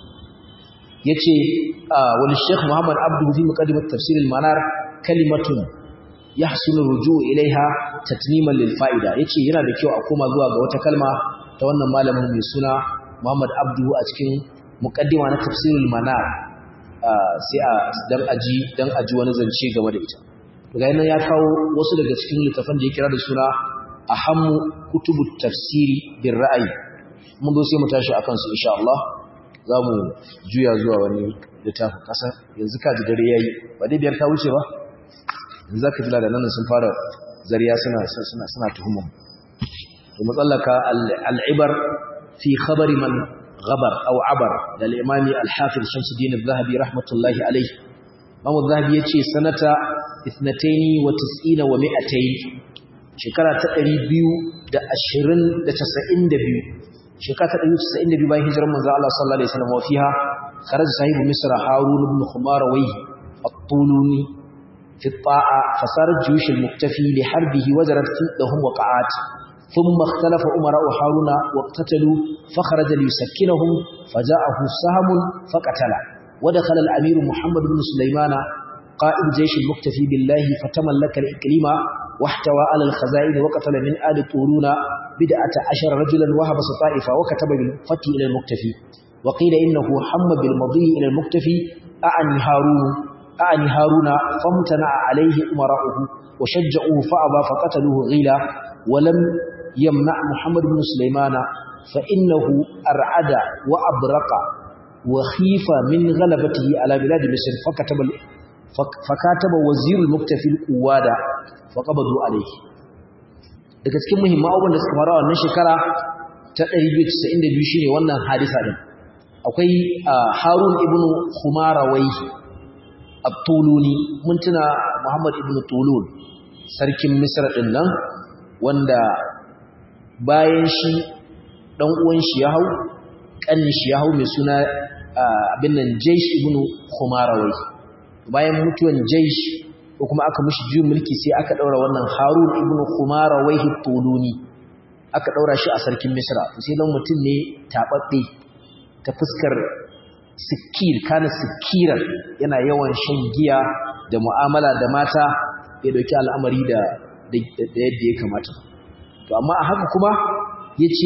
[SPEAKER 1] yace wani Sheikh Muhammad Abdul fi muqaddimat tafsir al-manar kalimatun yahsunu rujuu ilaiha tatniman lil fa'ida yace yana da kyau a koma zuwa ga wata kalma ta wannan malamin mai suna Muhammad Abdu a cikin muqaddima na tafsirul manar sai a dan aji dan aji wani zance game da ita daga nan ya kawo wasu daga cikin littafan da ya kira da suna ahammu kutubut tafsiri bir ra'ayi mun zo sai mu tashi akan su insha Allah zamu juya zuwa wani littafin kasa yanzu ka ji dare yayi ba dai biyar ta wuce ba yanzu zaka ji da nan sun fara zariya suna suna suna tuhumar to matsallaka al-ibar fi khabari man غبر أو عبر للإمام الحافظ شمس الدين الذهبي رحمة الله عليه إمام الذهبي يتشي سنة اثنتين وتسئين ومئتين شكرا تقري بيو دا أشرين دا تسئين دا بيو شكرا تقري تسئين دا بيو باي هجر من الله صلى الله عليه وسلم وفيها خرج صاحب مصر هارون بن خمار ويه الطولوني في الطاعة فصارت جيوش المكتفي لحربه وزرت لهم وقعات ثم اختلف أمراء هارون واقتتلوا فخرج ليسكنهم فجاءه سهم فقتله ودخل الأمير محمد بن سليمان قائد جيش المكتفي بالله فتملك الإقليم واحتوى على الخزائن وقتل من آل طولون بدعة عشر رجلا وهبس طائفة وكتب بالفتح إلى المكتفي وقيل إنه حم بالمضي إلى المكتفي أعني هارون أعني هارون فامتنع عليه أمراؤه وشجعوه فأبى فقتلوه غيلا ولم يمنع محمد بن سليمان فإنه أرعد وأبرق وخيف من غلبته على بلاد مصر فكتب fakataba wazirul muktafil quwada faqabadu alayhi daga cikin muhimman abubuwan da suka faru a wannan shekara ta 292 shine wannan hadisa din akwai Harun ibn Khumarawayhi at-Tuluni mun tuna Muhammad ibn Tulun sarkin Misra din nan wanda bayan shi dan uwan shi ya hau kannin shi ya hau mai suna abin nan Jaysh ibn Khumarawayhi bayan mutuwan Jaysh ko kuma aka mishi juyin mulki sai aka daura wannan Harun ibn Khumarawayhi at-Tuluni aka daura shi a sarkin Misra sai dan mutum ne tababbe ta fuskar sikir kana sikiran yana yawan shan giya da mu'amala da mata ya dauki al'amari da da yadda ya kamata to amma a haka kuma yace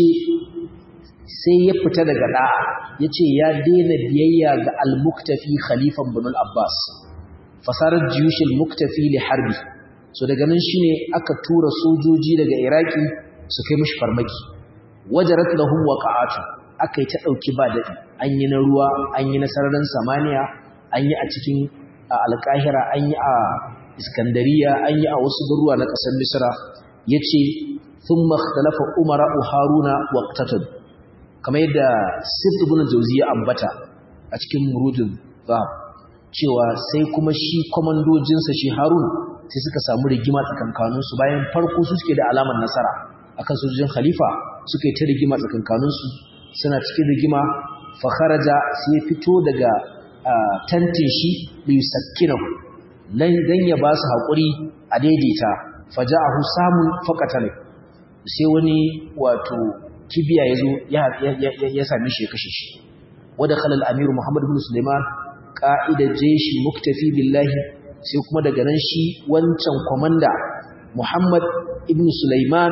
[SPEAKER 1] sai ya fita daga da'a yace ya daina biyayya ga al-muktafi khalifan ibn al-abbas fasarar jiyushil muktafi li harbi so daga nan shine aka tura sojoji daga iraki su kai mishi farmaki wajarat lahum waqa'atu aka yi ta ɗauki ba daɗi an yi na ruwa an yi na sararin samaniya an yi a cikin alƙahira an yi a iskandariya an yi a wasu garuwa na ƙasar misra ya ce sun makhtalafa umara haruna waqtatun kamar yadda sirtu bin jauzi ya ambata a cikin murudin zahab cewa sai kuma shi kwamandojinsa shi harun sai suka samu rigima tsakankaninsu bayan farko su suke da alamar nasara akan sojojin khalifa suka yi ta rigima tsakankaninsu suna cikin rigima fakharaja sai ya fito daga tantin shi bai sakkinahu dan ya ba su haƙuri a daidaita faja'ahu samun faqatale sai wani wato kibiya yazo ya ya same shi ya kashe shi wada khalal amiru muhammad ibn sulaiman qa'ida jayshi muktafi billahi sai kuma daga nan shi wancan komanda muhammad ibn sulaiman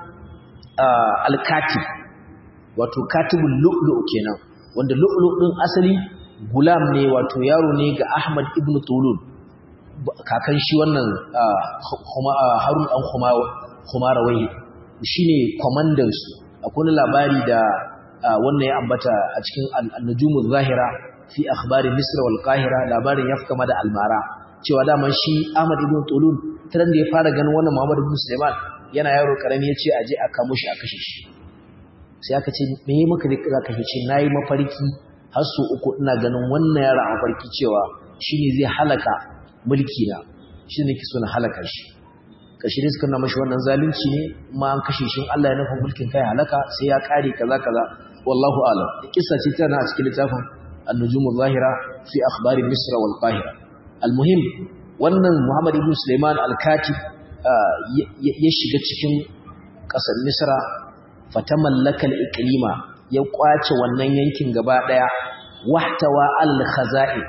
[SPEAKER 1] al-katib wato katibul lu'lu' kenan wanda lu'lu' din asali gulam ne wato yaro ne ga Ahmad ibn Tulun kakan shi wannan Harun dan Khumarawai shine komandan su akwai labari da wannan ya ambata a cikin an-nujumuz zahira fi akhbari Misr wal Qahira labarin ya kama da almara cewa daman shi Ahmad ibn Tulun taran da ya fara ganin wannan Muhammad ibn Sulaiman yana yaro karami yace aje a kamo shi a kashe shi sai aka ce me yi maka za ka ce na yi mafarki har su uku ina ganin wannan yara a mafarki cewa shi ne zai halaka mulki na shi ne so na halaka shi kashi ne suka na mashi wannan zalunci ne ma an kashe shi Allah ya nufa mulkin kai halaka sai ya kare kaza kaza wallahu alam kissa ce tana a cikin littafin an-nujum zahira fi akhbari misra wal qahira almuhim wannan Muhammad ibn Sulaiman al-Katib ya shiga cikin ƙasar Misra fatamallaka al-iqlima ya kwace wannan yankin gaba daya wahtawa al-khaza'in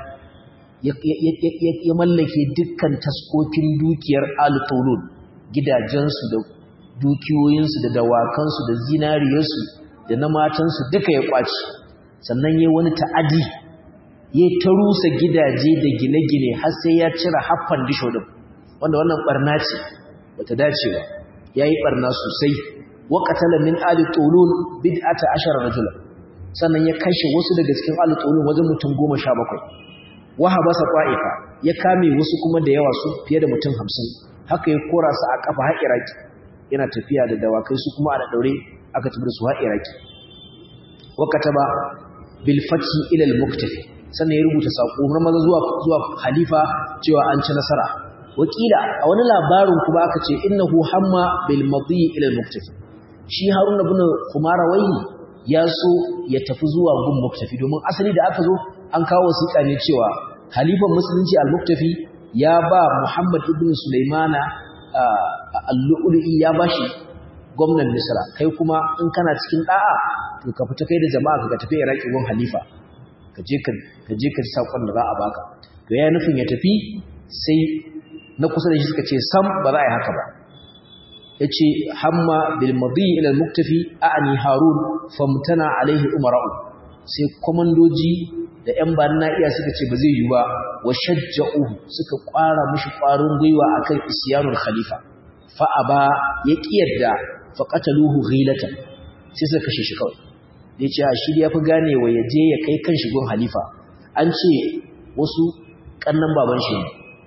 [SPEAKER 1] ya mallake dukkan taskokin dukiyar al-tulun gidajensu da dukiyoyinsu da dawakansu da zinariyarsu da na matansu duka ya kwace sannan yayi wani ta'adi ya ta rusa gidaje da gine-gine har sai ya cire haffan disho din wanda wannan barna ce bata dace ba yayi barna sosai waƙatala min ali tulun bid'ata ashara rajula sannan ya kashe wasu daga cikin ali tulun wajen mutum 17 wahabasa qa'ifa ya kame wasu kuma da yawa su fiye da mutum 50 haka ya kora su a kafa har iraki yana tafiya da dawakai su kuma a da daure aka tafi da su har iraki wakataba bil fathi ila al muktafi sannan ya rubuta sako na maza zuwa zuwa khalifa cewa an ci nasara wakila a wani labarin kuma aka ce innahu hamma bil madi ila al muktafi shi harun ibn kumarawai ya so ya tafi zuwa gun muktafi domin asali da aka zo an kawo wasiƙa ne cewa halifan musulunci al-muktafi ya ba muhammad ibn sulaimana al-lu'lu'i ya bashi gwamnan misra kai kuma in kana cikin da'a to ka fita kai da jama'a ka tafi iraki gun halifa ka je ka ka je ka sakon da za a baka to yayin nufin ya tafi sai na kusa da shi suka ce sam ba za a yi haka ba yace hamma bil madi ila al muktafi a'ni harun famtana alaihi umara'u sai komandoji da yan banna iya suka ce ba zai yi ba wa shajja'uhu suka kwara mishi kwarin gwiwa akan isyanul khalifa fa aba ya kiyarda fa qataluhu ghilatan sai suka kashe shi kawai yace a shi ya fi gane wa yaje ya kai kan shigon halifa an ce wasu kannan baban shi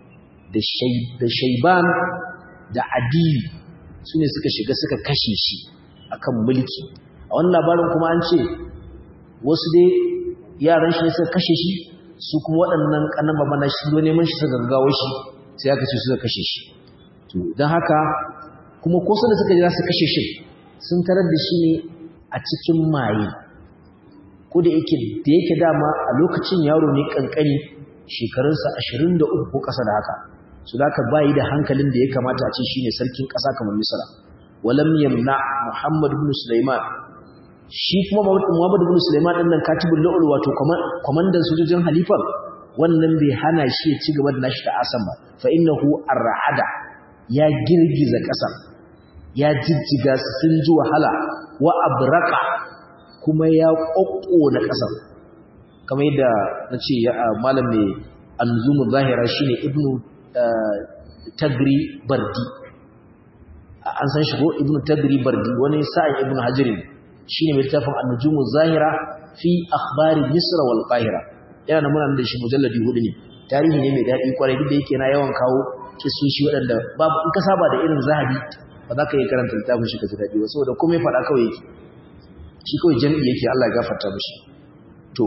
[SPEAKER 1] da shaiban da adiyu su ne suka shiga suka kashe shi akan mulki a wannan labarin kuma an ce wasu dai yaran shi ne suka kashe shi su kuma waɗannan ƙanan babana shi zo neman shi suka gaggawa shi sai aka ce suka kashe shi don haka kuma ko da suka jira su kashe shi sun tarar da shi ne a cikin maye ko da yake da yake dama a lokacin yaro ne kankani shekarunsa 23 ko ƙasa da haka su da bayi da hankalin da ya kamata a ce shine sarkin ƙasa kamar misra walam yamna muhammad ibn sulaiman shi kuma muhammad ibn sulaiman din nan katibul la'ul wato kwamandan sojojin halifan wannan bai hana shi ya ci gaba da nashi ta'asan ba fa innahu ar'ada ya girgiza ƙasa ya jijjiga sun ji wahala wa abraka kuma ya na ƙasar kamar yadda na ce malam mai anzumu zahira shine ibnu tagri bardi an san shi ko ibnu tagri bardi wani sa'in ibnu hajirin shine mai littafin anzumu zahira fi akhbari misr wal qahira yana da muna da shi mujalladi hudu ne tarihi ne mai daɗi kwarai duk da yake na yawan kawo kisoshi waɗanda babu in ka saba da irin zahabi ba za ka iya karanta littafin shi ka ji daɗi ba saboda komai faɗa kawai yake shi kawai jami'i yake Allah ya gafarta mishi to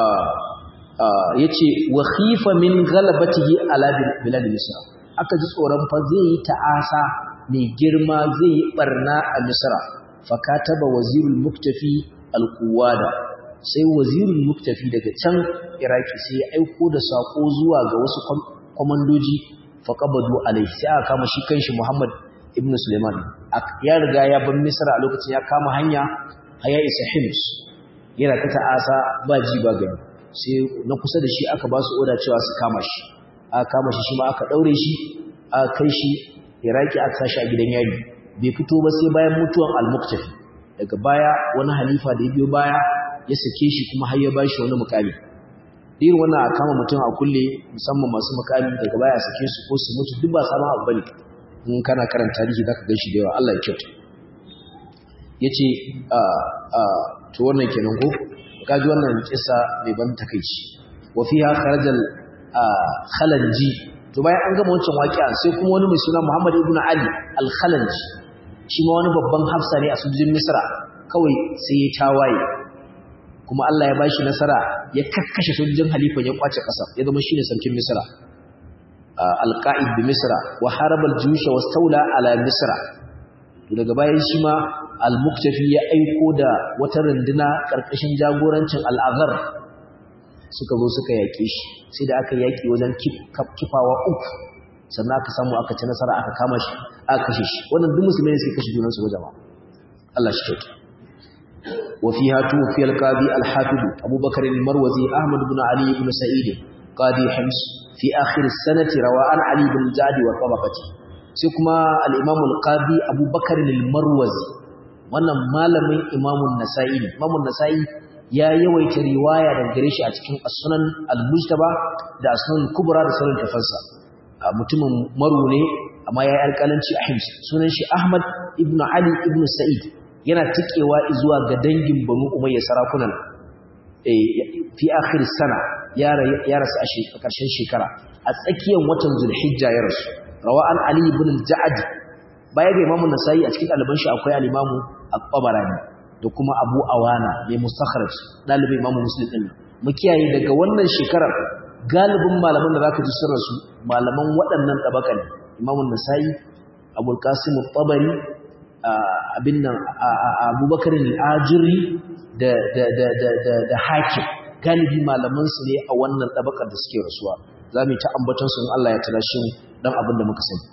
[SPEAKER 1] yace wa khifa min ghalabatihi ala bilad misra aka ji tsoron fa zai yi ta'asa mai girma zai yi barna a misra fa kataba wazirul muktafi alquwada sai wazirul muktafi daga can iraki sai ya aiko da sako zuwa ga wasu komandoji fa qabadu alaihi sai aka kama shi kanshi Muhammad ibn Suleiman ya riga ya bar Misra a lokacin ya kama hanya haya isa Hims yana ta ta'asa ba ji ba gani sai na kusa da shi aka ba su oda cewa su kama shi aka kama shi shi ma aka daure shi aka kai shi Iraki aka sashi a gidan yari bai fito ba sai bayan mutuwan al-Muqtafi daga baya wani halifa da ya biyo baya ya sake shi kuma har ya ba shi wani mukami irin wannan a kama mutum a kulle musamman masu mukami daga baya sake su ko su mutu duk ba sabon abu bane in kana karanta tarihi zaka gan shi da yawa Allah ya kyauta yace a a to wannan kenan ko kaji wannan kissa mai ban takeici wa fiha kharajal khalanji to bayan an gama wancan waƙiya sai kuma wani mai suna Muhammad ibn Ali al-Khalanji shi ma wani babban hafsa ne a sojojin Misra kawai sai ya tawaye kuma Allah ya bashi nasara ya kakkashe sojojin halifan ya kwace ƙasa ya zama shine sarkin Misra alqa'id bi misra wa haraba al-juyush wastawla ala misra to daga bayan shi ma al-muktafi ya aiko da wata runduna karkashin jagorancin al-azhar suka zo suka yake shi sai da aka yaki wajen kifawa uku sannan aka samu aka ci nasara aka kama shi aka kashe shi wannan duk musulmai suke kashe junansu wajen ma Allah shi kyauta wa fiha tufi al-qadi al-hafiz Abu Bakar al-Marwazi Ahmad ibn Ali ibn Sa'id qadi Hims fi akhir as-sanati rawa an Ali ibn Jadi wa tabaqati sai kuma al-Imam al-Qadi Abu Bakar al-Marwazi wannan malamin Imam an-Nasa'i ne Imam an-Nasa'i ya yawaita riwaya daga gare shi a cikin as-Sunan al-Mujtaba da as-Sunan kubra da sauran tafansa mutumin maru ne amma ya yi alƙalanci a Hims sunan shi Ahmad ibn Ali ibn Sa'id yana tikewa zuwa ga dangin Banu Umayya sarakunan fi akhir sana ya rasu a ƙarshen shekara a tsakiyar watan Zulhijja ya rasu rawa an Ali ibn al-Ja'd baya ga Imam Nasa'i a cikin ɗaliban shi akwai al-Imam At-Tabarani da kuma Abu Awana mai mustakhraj ɗalibin Imam Muslim din mu kiyaye daga wannan shekarar galibin malaman da zaka ji sun rasu malaman waɗannan tabakan Imam Nasa'i Abu Qasim At-Tabari abin nan Abubakar al-Ajuri da da da da da, da Hakim galibi malaman su ne a wannan tabakar da suke rasuwa zamu ta ambaton su in Allah ya talashe mu dan abin da muka sani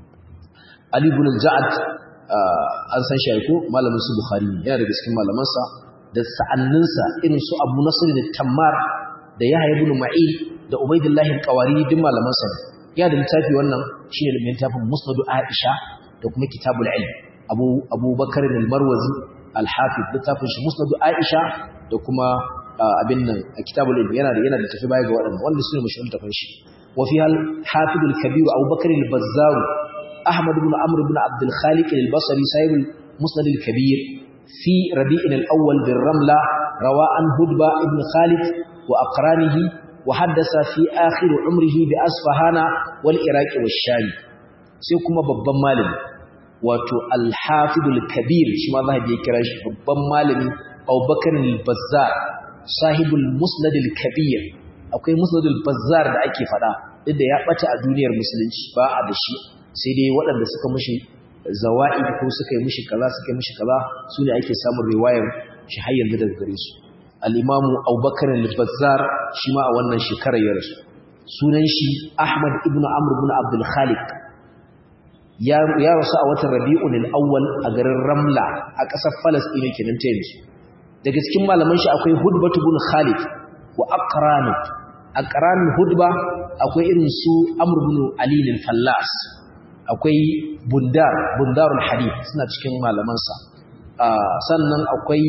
[SPEAKER 1] Ali ibn al-Ja'd an san shi ko malamin su Bukhari yana daga cikin malaman sa da sa'anninsa irin su Abu Nasr al-Tammar da Yahya ibn Ma'in da Ubaydullah al-Qawari duk malaman sa ya da littafi wannan shine da littafin Musnad Aisha da kuma Kitabul Ilm Abu Abu Bakar al-Marwazi al-Hafiz littafin shi Musnad Aisha da kuma abin nan Kitabul Ilm yana da yana da tafi baya ga waɗannan wanda sune mashhurun tafin shi wa fi al-Hafiz al-Kabir Abu Bakar al-Bazzar Ahmad ibn Amr ibn Abd al-Khaliq al-Basri sahib al-Musnad al-Kabir في ربيع الأول بالرملة روى عن هدبة ابن خالد وأقرانه wa haddasa fi akhir umrihi bi asfahana wal iraq wa sham sai kuma babban malami wato al-hafidul kabir shi ma zahabi ya kira shi babban malami Abubakar al-Bazzar sahibul musnad al-kabir akwai musnad al-Bazzar da ake fada inda ya bata a duniyar musulunci ba a da shi sai dai waɗanda suka mushi zawa'i ko suka yi mushi kaza suka yi mushi kaza su ne ake samun riwayar shi har yanzu daga gare su al-imamu Abubakar al-Bazzar shi ma a wannan shekarar ya rasu sunan shi Ahmad ibn Amr ibn Abdul Khaliq ya rasu a watan Rabi'un al-Awwal a garin Ramla a ƙasar Palestine kenan ta yanzu daga cikin malaman shi akwai Hudbah ibn Khalid wa Aqran Aqran Hudba akwai irin su Amr ibn Ali al-Fallas akwai Bundar Bundarul Hadith suna cikin malaman sa sannan akwai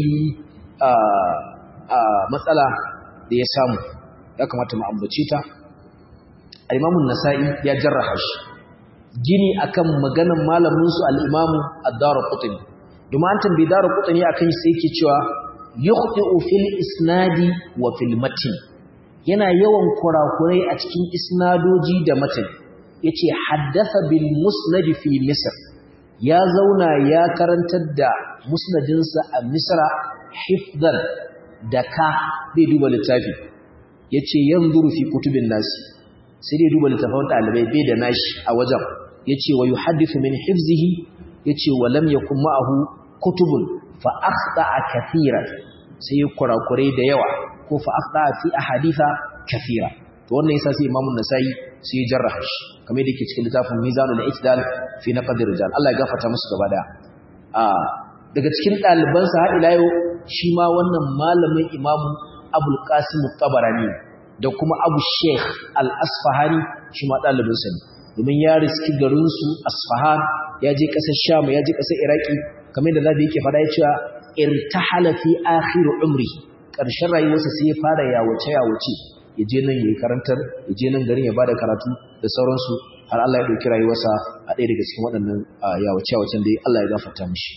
[SPEAKER 1] matsala da ya samu ya kamata mu ambace ta Imam nasai ya jarraha shi gini akan maganan malamin su al-Imam Ad-Darqutni domin an tambayi Darqutni akan sai yake cewa yukhti'u fil isnadi wa fil matn yana yawan kurakurai a cikin isnadoji da matan yace haddatha bil musnad fi misr ya zauna ya karantar da musnadinsa a misra hifdan da ka bai duba littafi yace yanzuru fi kutubin nasi sai dai duba littafin dalibai bai da nashi a wajen yace wa yuhaddithu min hifzihi yace wa lam yakun ma'ahu kutubun fa akhta'a kathiran sai kurakurai da yawa ko fa akhta'a fi ahaditha kathira to wannan yasa sai imamu nasai sai jarraha shi kamar yadda yake cikin littafin mizanul i'tidal fi naqd rijal Allah ya gafarta musu gaba da a daga cikin daliban sa har ila yau shi ma wannan malamin imamu abul qasim tabarani da kuma abu sheikh al-asfahani shi ma dalibin sa ne domin ya riski garin su asfahan ya je kasar sham ya je kasar iraki kamar da zabi yake fada ya cewa irtahala fi akhir umri karshen rayuwarsa sai ya fara yawace yawace ya je nan yayi karantar ya je nan garin ya bada karatu da sauransu har Allah ya dauki rayuwarsa a ɗaya daga cikin waɗannan yawace yawacen da Allah ya gafarta mishi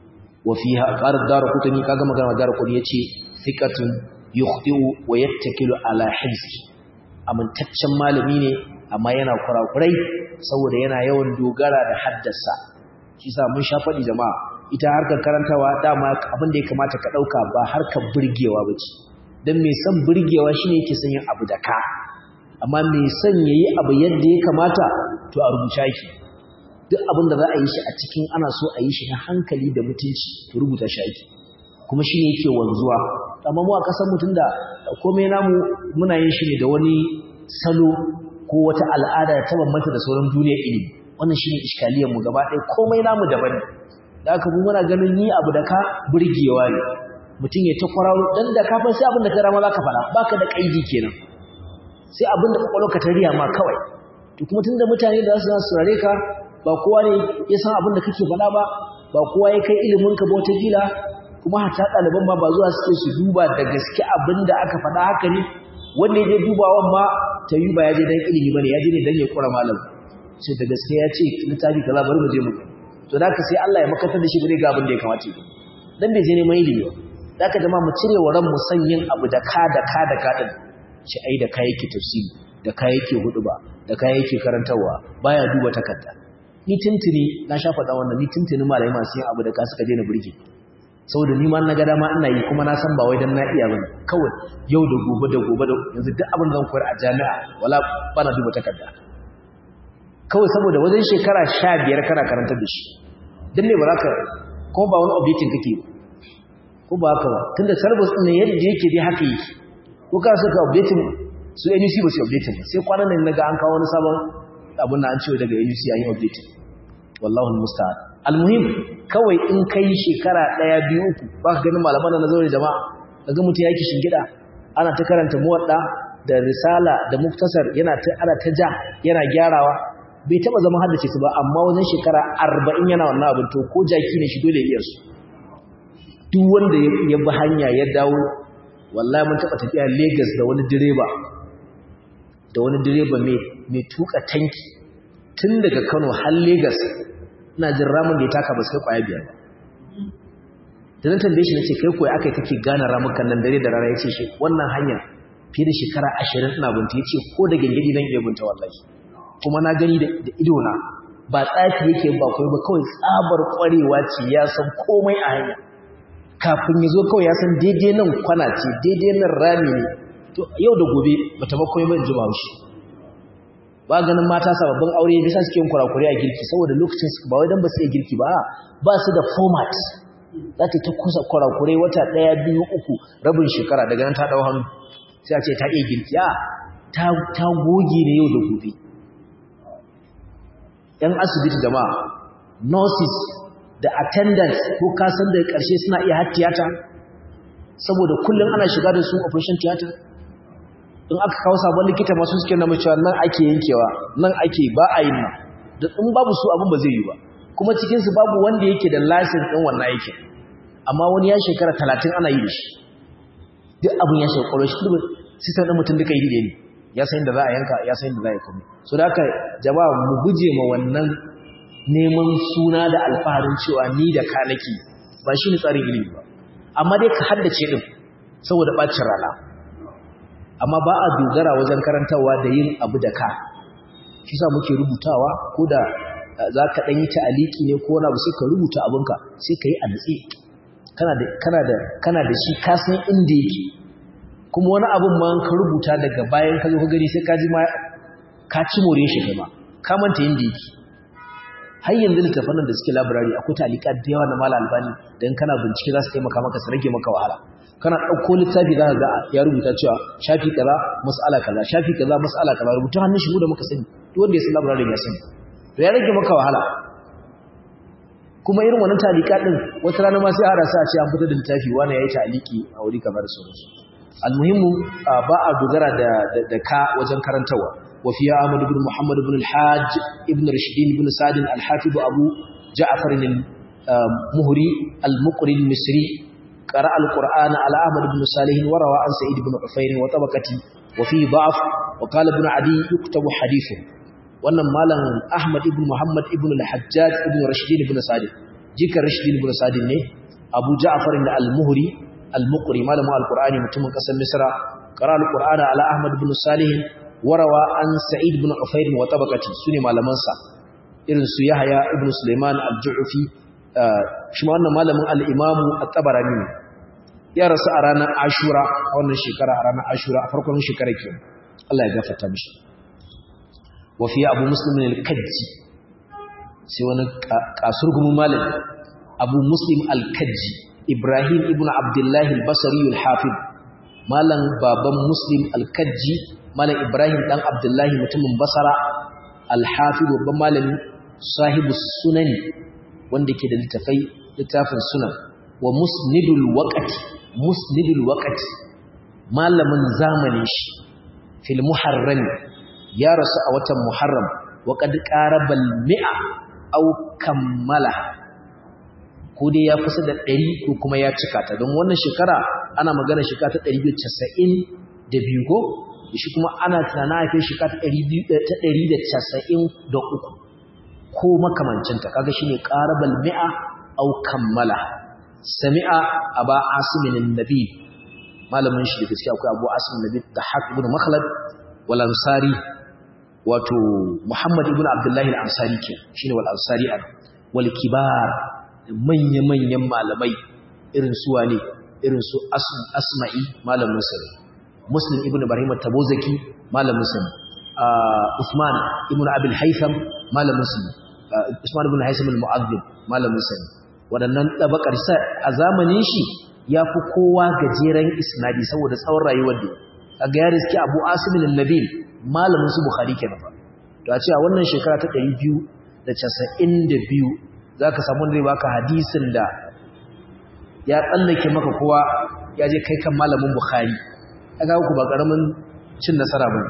[SPEAKER 1] wa fiha qala darqutni kaga magana darqutni yace thiqatun yukhti'u wa yattakilu ala hifzi amintaccen malami ne amma yana kurakurai saboda yana yawan dogara da haddasa shi sa mun sha faɗi jama'a ita harkar karantawa dama abin da ya kamata ka ɗauka ba harkar burgewa ba ce don mai son burgewa shi ne yake son yin abu da ka amma mai son ya yi abu yadda ya kamata to a rubuta shi duk abin da za a yi shi a cikin ana so a yi shi na hankali da mutunci to rubuta shi ake kuma shi ne yake wanzuwa amma mu a ƙasar mutum da komai namu muna yin shi ne da wani salo ko wata al'ada ta bambanta da sauran duniyar ilimi wannan shine iskaliyar mu gaba ɗaya komai namu daban da aka muna ganin ni abu da ka burgewa ne mutum ya ta kwararo dan da ka san sai abin da ka rama zaka fara baka da kaidi kenan sai abin da kwakwalwarka ta riya ma kawai to kuma tunda mutane da su saurare ka ba kowa ne ya san abin da kake faɗa ba ba kowa ya kai ilimin ka ba wata gila kuma hatta ɗaliban ma ba zuwa suke su duba da gaske abin da aka faɗa haka ne wanda ya je dubawan ma ta yi ba ya je dan ilimi bane ya je ne dan ya kura malam sai da gaske ya ce littafi kaza bari mu je mu to da ka sai Allah ya makatar da shi bare ga abin da ya kamata yi dan bai je neman ilimi ba da ka jama mu cire wa ran mu san yin abu da ka da ka da ka din shi ai da kai yake tafsiri da kai yake huduba da kai yake karantawa baya duba takarda ni tuntuni na sha faɗa wannan ni tuntuni malai masu yin abu da ka suka daina burge saboda ni ma na ga dama ina yi kuma na san ba wai dan na iya bane kawai yau da gobe da gobe da yanzu duk abin da zan koyar a jami'a wala bana duba takarda kawai saboda wajen shekara sha biyar kana karantar da shi don ne ba za ka kuma ba wani objectin kake ko ba haka ba tun da service ɗin yadda yake dai haka yi ko ka suka objectin su nuc ba su objectin ba sai kwanan nan na ga an kawo wani sabon abin na an cewa daga nuc an yi objectin wallahu musta'an almuhim kawai in kai shekara ɗaya biyu uku ba ka ganin malaman na zaure jama'a daga mutum yake shingida ana ta karanta muwadda da risala da muktasar yana ta ana ta ja yana gyarawa bai taba zama haddace su ba amma wajen shekara arba'in yana wannan abin to ko jaki ne shi dole ya iya su duk wanda ya bi hanya ya dawo wallahi mun taba tafiya Lagos da wani direba da wani direba mai tuka tanki tun daga Kano har Lagos ina jin ramin da ya taka ba sai kwaya biyar ba da nan tambaye shi nace kai koyi akai kake gane ramukan nan dare da rana yace shi wannan hanya fiye da shekara ashirin ina binta ya ce ko da gangadi zan iya binta wallahi kuma na gani da idona ba tsafi yake ba kawai ba kawai tsabar kwarewa ce ya san komai a hanya kafin ya zo kawai ya san daidai nan kwana ce daidai nan rami ne to yau da gobe bata ba komai ban ji ba shi ba ganin mata sababbin aure bisa suke yin kurakure a girki saboda lokacin su ba wai dan ba su iya girki ba ba su da format za ta ta kusa kurakure wata ɗaya biyu uku rabin shekara daga nan ta ɗau hannu sai a ce ta iya girki a ta goge ne yau da gobe ‘yan asibiti da ma nurses da attendants ko kasan da ƙarshe suna iya har tiyata saboda kullum ana shiga da su operation theater in aka kawo sabon likita masu suke na macewa nan ake yankewa nan ake ba a yin nan da in babu su abin ba zai yi ba kuma cikinsu babu wanda yake da lasin ɗin wannan aikin amma wani ya shekara talatin ana yi da shi duk abin ya shekara shi duk sistem ɗin mutum duka yi da ne ya san da za a yanka ya san da za a yi kuma so da haka jama'a mu guje ma wannan neman suna da alfaharin cewa ni da ka nake ba shi ne tsarin ilimi ba amma dai ka haddace ɗin saboda ɓacin rana amma ba a dogara wajen karantarwa da yin abu da ka shi sa muke rubutawa ko da za ka ɗanyi ta'aliki ne ko wani abu sai ka rubuta abinka sai ka yi a nutse kana da shi ka san inda yake kuma wani abin ma ka rubuta daga bayan ka zo ka gani sai ka ji ma ka ci more shi kai ma ka manta inda yake har yanzu littafan nan da suke labirari akwai talika da yawa na mala albani dan kana bincike za su taimaka maka su rage maka wahala kana ɗauko littafi za ka ga ya rubuta cewa shafi kaza mas'ala kaza shafi kaza mas'ala kaza rubuta hannun shi mu da muka sani duk wanda ya san labirari ya sani to ya rage maka wahala kuma irin wannan talika din wata rana ma sai a rasa a ce an fitar da littafi wani yayi taliki a wuri kamar sauransu almuhimmu ba a dogara da da ka wajen karantawa wa fiya Ahmad ibn Muhammad ibn al-Hajj ibn Rashidin ibn Sa'd al-Hafiz Abu Ja'far al-Muhri al-Muqri al-Misri qara'a al-Qur'ana ala Ahmad ibn Salih wa rawa an Sa'id ibn Ufayr wa tabaqati wa fi da'f wa qala ibn Adi yuktabu hadithu wannan malam Ahmad ibn Muhammad ibn al-Hajjaj ibn Rashidin ibn Sa'd jika Rashidin ibn Sa'd ne Abu Ja'far al-Muhri al-Muqri malamin al-Qur'ani mutumin kasar Misra qara al-Qur'ana ala Ahmad ibn Salih warawa an Sa'id ibn Ufayr wa tabaqati sune malaman sa irin su Yahya ibn Sulaiman al-Ju'fi shi ma wannan malamin al-Imam at-Tabarani ya rasu a ranar Ashura a wannan shekara a ranar Ashura a farkon shekarar ke Allah ya gafarta mishi wa fi Abu Muslim al-Kajji sai wani kasurgumin malami Abu Muslim al-Kajji Ibrahim ibn Abdullah al-Basri al-Hafid malam baban Muslim al-Kajji malam Ibrahim dan Abdullah mutumin Basra al-Hafid babban malami sahibu sunani wanda ke da littafai littafin sunan wa musnidul waqti musnidul waqti malamin zamanin shi fil muharram ya rasu a watan muharram wa qad qarabal mi'a aw kammala ko dai ya kusa da 100 ko kuma ya cika ta don wannan shekara ana magana shekara ta 292 ko shi kuma ana tunana a kai shekara ta 293 ko makamancinta kaga shine qarabal mi'a aw kammala sami'a aba asimin annabi malamin shi da gaskiya akwai abu asimin annabi da haq ibn makhlad wal ansari wato muhammad ibn abdullahi al ansari ke shine wal ansari an wal kibar manya manyan malamai irin su wane irin su asma'i malamin sa muslim ibn ibrahim tabuzaki malamin sa usman ibn abil haytham malamin sa usman ibn haytham al mu'adhdhib malamin sa waɗannan ɗabakar sa a zamanin shi ya fi kowa gajeren isnadi saboda tsawon rayuwar da a ga ya riski abu asimin nabil malamin su bukhari kenan ba to a cewa wannan shekara ta 292 za ka samu zai baka hadisin da ya tsallake maka kowa ya je kai kan malamin bukhari a ga ku ba ƙaramin cin nasara ba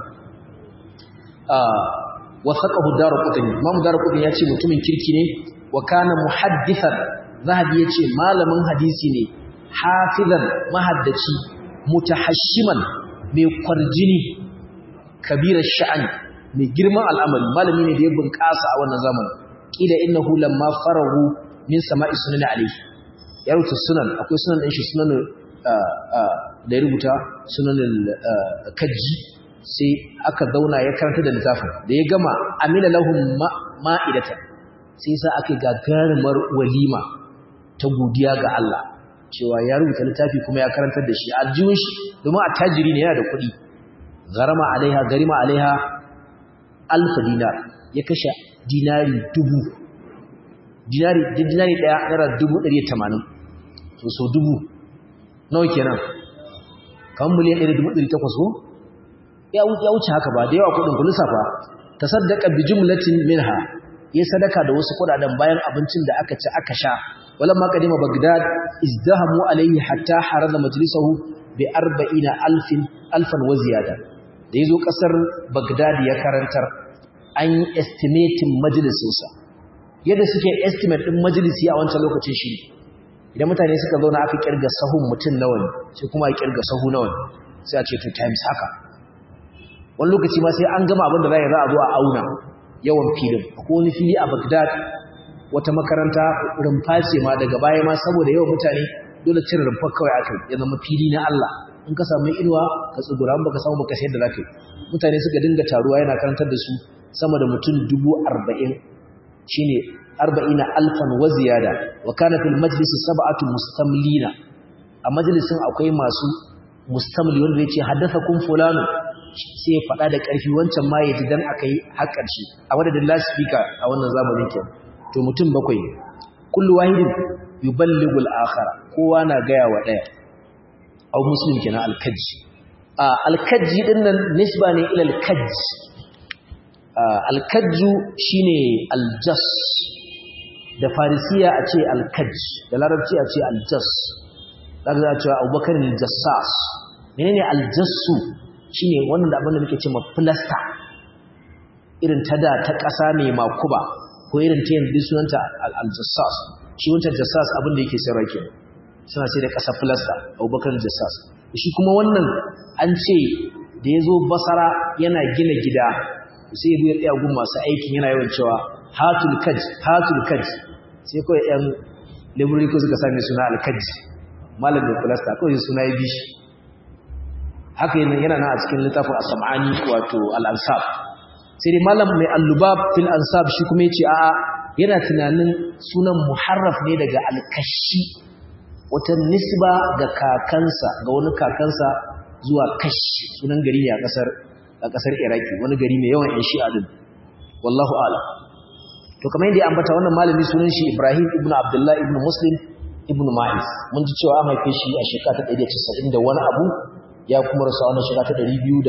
[SPEAKER 1] wasaqahu darqutni imam darqutni ya ce mutumin kirki ne wa kana muhaddithan zahabi yace malamin hadisi ne hafizan mahaddaci mutahashiman mai kwarjini kabirar sha'ani mai girman al'amari malami ne da ya bunƙasa a wannan zamanin kila innahu lamma farahu min sama'i sunan alayhi ya rubuta sunan akwai sunan din shi sunan da ya rubuta sunan kajji sai aka zauna ya karanta da littafin da ya gama amila lahum ma'idatan sai sa aka gagarumar walima ta godiya ga Allah cewa ya rubuta littafi kuma ya karantar da shi aljihun shi domin attajiri ne yana da kuɗi garama alaiha garima alaiha alfa dinar ya kashe dinari dubu dinari dinari daya naira dubu ɗari tamanin to so dubu nawa kenan kan miliyan ɗari dubu ɗari takwas ko ya wuce haka ba da yawa kuɗin ku lissafa ta saddaka bi jumlatin minha ya sadaka da wasu kuɗaɗen bayan abincin da aka ci aka sha walamma qadima bagdad izdahamu alayhi hatta harada majlisahu bi arba'ina alfin alfan wa ziyada da yazo kasar bagdad ya karantar an yi estimating majalisinsa yadda suke estimate din majalisi a wancan lokacin shi idan mutane suka zauna aka kirga sahun mutum nawa ne sai kuma a kirga sahu nawa ne sai a ce two times haka wani lokaci ma sai an gama abin da za a zo a auna yawan filin akwai wani fili a bagdad wata makaranta rumfa ce ma daga baya ma saboda yawan mutane dole cire rumfa kawai aka ya zama fili na Allah in ka samu inuwa ka tsugura in baka samu baka sayar da zaka yi mutane suka dinga taruwa yana karantar da su sama da mutum dubu arba'in shine arba'ina alfan wa ziyada wa kana fil majlisi sab'atu mustamlina a majalisin akwai masu mustamli wanda yake haddathakum fulanu sai ya faɗa da ƙarfi wancan ma ya ji dan akai har ƙarshe a madadin lasifika a wannan zamanin kenan to mutum bakwai ne kullu wahidin yuballighu al-akhara kowa na gaya wa daya au muslim kenan al-kajji al-kajji dinnan nisba ne ila al-kajj al-kajju shine al-jas da farisiya a ce al-kajj da larabci a ce al-jas daga za a cewa abubakar al-jassas menene al-jassu shine wannan da abin da muke cewa plaster irin ta da ta ƙasa mai makuba ko irin ta yanzu sunanta al-jassas shi wancan jassas abin da yake sayarwa ke suna sai da ƙasa filasta abubakar jassas shi kuma wannan an ce da ya zo basara yana gina gida sai ya tsaya gun masu aikin yana yawan cewa hatul kaj hatul kaj sai kawai yan library ko suka sami suna al-kaj malam da filasta kawai suna ya bi shi haka yana nan a cikin littafin as-sam'ani wato al-ansab sai dai malam mai allubab fil ansab shi kuma yace a'a yana tunanin sunan muharraf ne daga alkashi wata nisba ga kakansa ga wani kakansa zuwa kashi sunan gari ne a kasar a kasar iraki wani gari mai yawan yan shi'a din wallahu a'lam to kamar yadda ya ambata wannan malami sunan shi ibrahim ibnu abdullah ibnu muslim ibnu ma'is mun ji cewa an haife shi a shekara ta 190 da wani abu ya kuma rasu a wannan shekara ta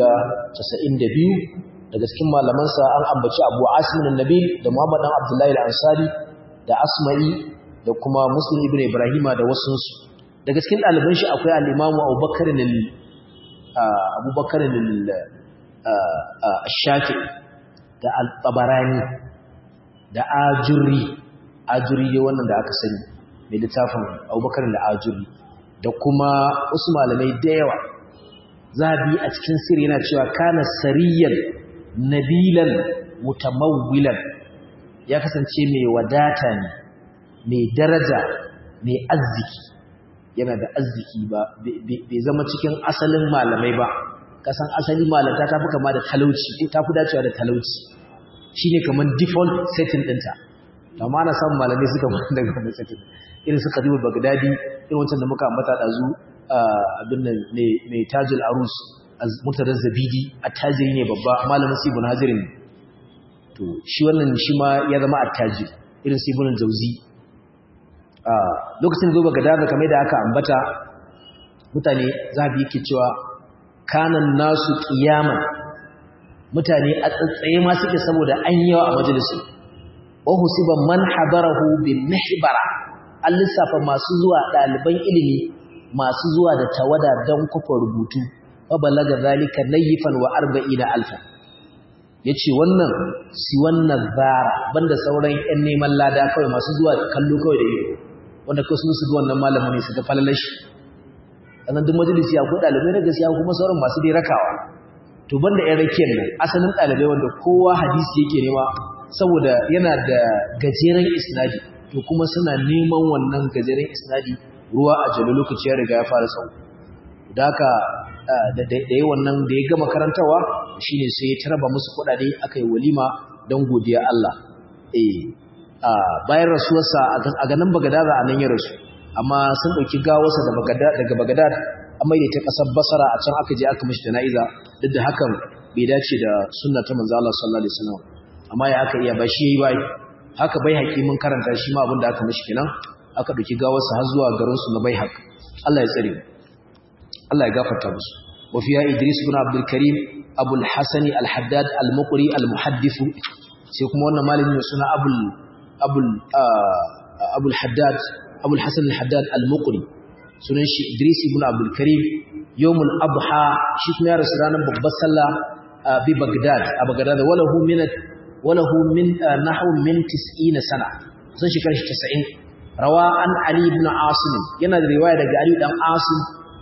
[SPEAKER 1] 292 daga cikin malamansa an ambaci abu asimin nabil da muhammad dan abdullahi al-ansari da asma'i da kuma muslim ibn ibrahima da wasunsu daga cikin ɗaliban shi akwai al-imamu abubakar abubakar shafi da al-tabarani da ajuri ajuri ne wannan da aka sani mai littafin abubakar al-ajuri da kuma wasu malamai da yawa zabi a cikin sirri yana cewa kana sariyan nabilan mutamawwilan ya kasance mai wadata ne mai daraja mai arziki yana da arziki ba bai zama cikin asalin malamai ba kasan asali malanta ta fi kama da talauci ko ta fi dacewa da talauci shine kamar default setting ɗinta amma ana samun malamai suka mutu daga wannan setting irin su Khatibul Baghdadi irin wancan da muka ambata dazu abin nan mai tajul arus murtadar zabidi attajiri ne babba malamin su ibn hazirin to shi wannan shi ma ya zama attajiri irin su ibn jauzi a lokacin zo ga daga kamar da aka ambata mutane zabi yake cewa kanan nasu qiyaman mutane a tsatsaye ma suke saboda an yawa a majalisin wa husiba man hadarahu bin mihbara an lissafa masu zuwa ɗaliban ilimi masu zuwa da tawada don kufa rubutu fabalaga zalika nayifan wa arba'ina alfa yace wannan si wannan zara banda sauran ƴan neman lada kawai masu zuwa kallo kawai da ido wanda kawai sun su wannan malamin ne su ga falalashi sannan duk majalisi akwai ɗalibai na gaskiya kuma sauran masu dai rakawa to banda ƴan rakiyar nan asalin ɗalibai wanda kowa hadisi yake nema saboda yana da gajeren isnadi to kuma suna neman wannan gajeren isnadi ruwa a jalo lokaci ya riga ya fara tsawo da haka da yi wannan da ya gama karantawa shine sai ya taraba musu kuɗaɗe aka yi walima don godiya Allah bayan rasuwarsa a ganin bagadaza a nan ya rasu amma sun ɗauki gawarsa daga bagadad an mai ta ƙasar basara a can aka je aka mashi jana'iza duk da hakan bai dace da sunna ta manzo Allah sallallahu alaihi wasallam amma ya aka iya ba shi yayi bai haka bai haƙi mun karanta shi ma abin da aka mashi kenan aka ɗauki gawarsa har zuwa garin su na bai haq Allah ya tsare Allah ya gafarta musu wa fiya Idris ibn Abdul Karim Abu al-Hasan al-Haddad al-Muqri al-Muhaddith sai kuma wannan malamin suna Abul Abul Abul Haddad Abul Hasan al-Haddad al-Muqri sunan shi Idris ibn Abdul Karim yawmul adha shi kuma ya rasu ranar babbar sallah bi Baghdad a Baghdad walahu min walahu min nahwu min 90 sana sun shi karshe 90 rawa an Ali ibn Asim yana da riwaya daga Ali dan Asim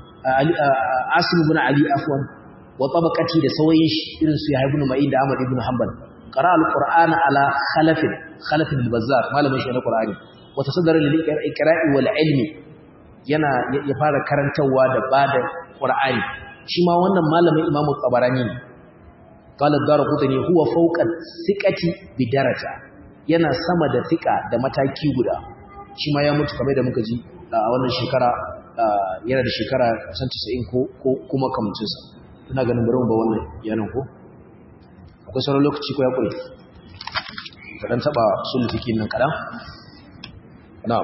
[SPEAKER 1] Asim ibn Ali afwan wa tabaqati da sawayin shi irin su Yahya ibn Ma'in da Ahmad ibn Hanbal qara al-Qur'ana ala khalaf khalaf al-Bazzar malamin shi na Qur'ani wa tasaddara lil iqra'i wal ilmi yana ya fara karantawa da bada Qur'ani shi ma wannan malamin Imam Tabarani ne qala ad-Darqutni huwa fawqa thiqati bi daraja yana sama da thiqa da mataki guda shi ma ya mutu kamar da muka ji a wannan shekara yana da shekara kusan 90 ko kuma kamancinsa ina ganin bari mu ba wannan yanan ko akwai sauran lokaci ko ya kure kadan taba sul fiqi nan kadan na'am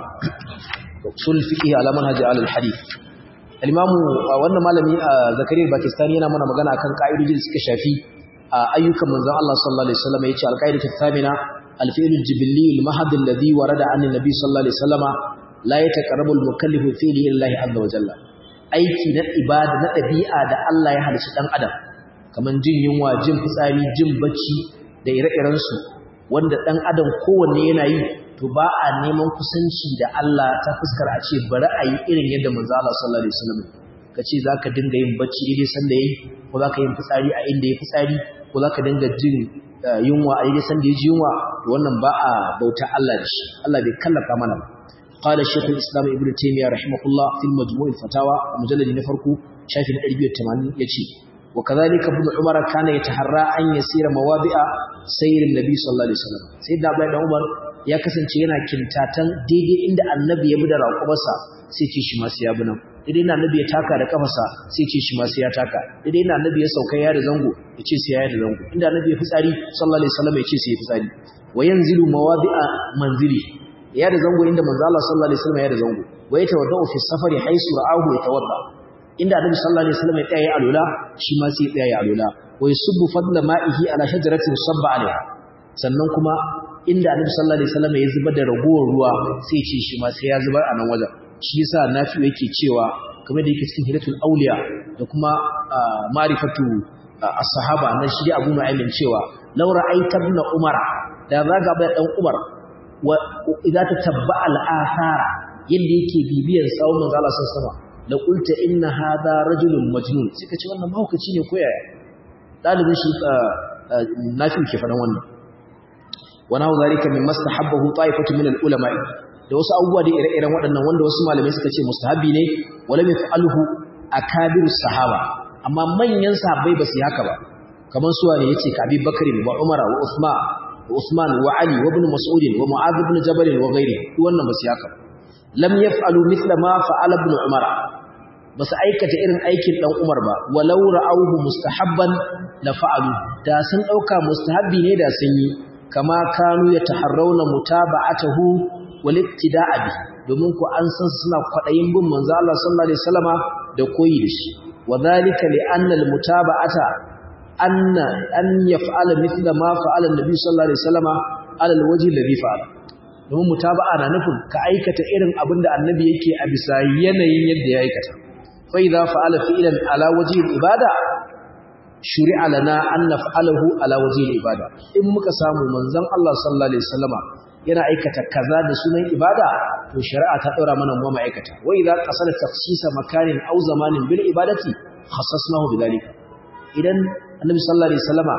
[SPEAKER 1] sul fiqi ala manhaji al hadith al-imam wannan malami zakariya pakistani yana mana magana akan ka'idoji da suka shafi ayyukan manzon Allah sallallahu alaihi wasallam yace al-qaidatu thamina al-fi'l al-jibilli al-mahd alladhi warada an an-nabi sallallahu alaihi wasallam la yataqarrabu al-mukallifu fi'li illa azza wa jalla aiki na ibada na dabi'a da Allah ya halicci dan adam kaman jin yunwa jin fitsari jin bacci da ire-iren su wanda dan adam kowanne yana yi to ba a neman kusanci da Allah ta fuskar a ce bari a yi irin yadda manzo Allah sallallahu alaihi wasallam ka ce zaka dinga yin bacci daidai sanda yayi ko zaka yin fitsari a inda yayi fitsari ko zaka dinga jin yunwa a daidai sanda yaji yunwa to wannan ba a bauta Allah da shi Allah bai kallafa mana ba قال الشيخ الإسلام ابن تيمية رحمه الله في المجموع الفتاوى مجلد نفرق شايف الأربية التمانين يتي وكذلك ابن عمر كان يتحرى أن يسير موابع سير النبي صلى الله عليه وسلم سيدنا عبد الله عمر ya kasance yana kintatan daidai inda annabi ya bi da raƙumarsa sai ce shi masu ya bi nan daidai inda annabi ya taka da kafarsa sai ce shi masu ya taka daidai inda annabi ya sauka ya da zango ya ce sai ya da zango inda annabi ya fitsari sallallahu alaihi wasallam ya ce sai ya fitsari wa yanzilu mawadi'a manzili ya da zango inda manzo Allah sallallahu alaihi wasallam ya da zango wa yatawaddau fi safari haisu ra'ahu yatawadda inda annabi sallallahu alaihi wasallam ya tsaya alula shi ma sai ya tsaya alula wa yusubbu fadla ma'ihi ala shajaratin sabba alaiha sannan kuma inda annabi sallallahu alaihi wasallam ya zubar da ragowar ruwa sai ce shi ma sai ya zubar a nan wajen shi yasa nafi yake cewa kamar da yake cikin hidatul auliya da kuma ma'rifatu as-sahaba na shi Abu Nu'aym cewa law ra'aita ibn Umar da zaga bai dan Umar wa idza tatabba al-athara yanda yake bibiyan sawun manzo Allah sallallahu alaihi wasallam la qulta inna hadha rajulun majnun suka ce wannan mahaukaci ne ko yaya dalibin shi nafi ke faɗan wannan wana zalika min mastahabbahu ta'ifatu min al-ulama da wasu abubuwa da ire-iren waɗannan wanda wasu malamai suka ce mustahabi ne wala yaf'aluhu akabiru sahaba amma manyan sahabbai ba su haka ba kamar suwa ne yace ka Abi Bakr wa Umar wa Uthman wa Uthman wa Ali wa Ibn Mas'ud wa Mu'adh ibn Jabal wa ghairi duk wannan ba su haka lam yaf'alu mithla ma fa'ala ibn Umar ba su aikata irin aikin dan Umar ba walau ra'awhu mustahabban la fa'alu da sun dauka mustahabbi ne da sun yi kama kanu ya taharrauna mutaba'atahu wal iktida'a bi domin ku an san suna kwadayin bin manzo Allah sallallahu alaihi wasallama da koyi da shi wadhalika li anna al mutaba'ata anna an yaf'ala mithla ma fa'ala an-nabi sallallahu alaihi wasallama ala al wajhi alladhi fa'ala domin mutaba'a na nufin ka aikata irin abin da annabi yake a bisa yanayin yadda ya aikata fa idza fa'ala fi'lan ala wajhi al ibada shuri'a lana an naf'alahu ala wajhi al-ibada in muka samu manzon Allah sallallahu alaihi wasallama yana aikata kaza da sunan ibada to shari'a ta daura mana mu ma'aikata wa idza qasala tafsisa makanin aw zamanin bil ibadati khassasnahu bidalika idan annabi sallallahu alaihi wasallama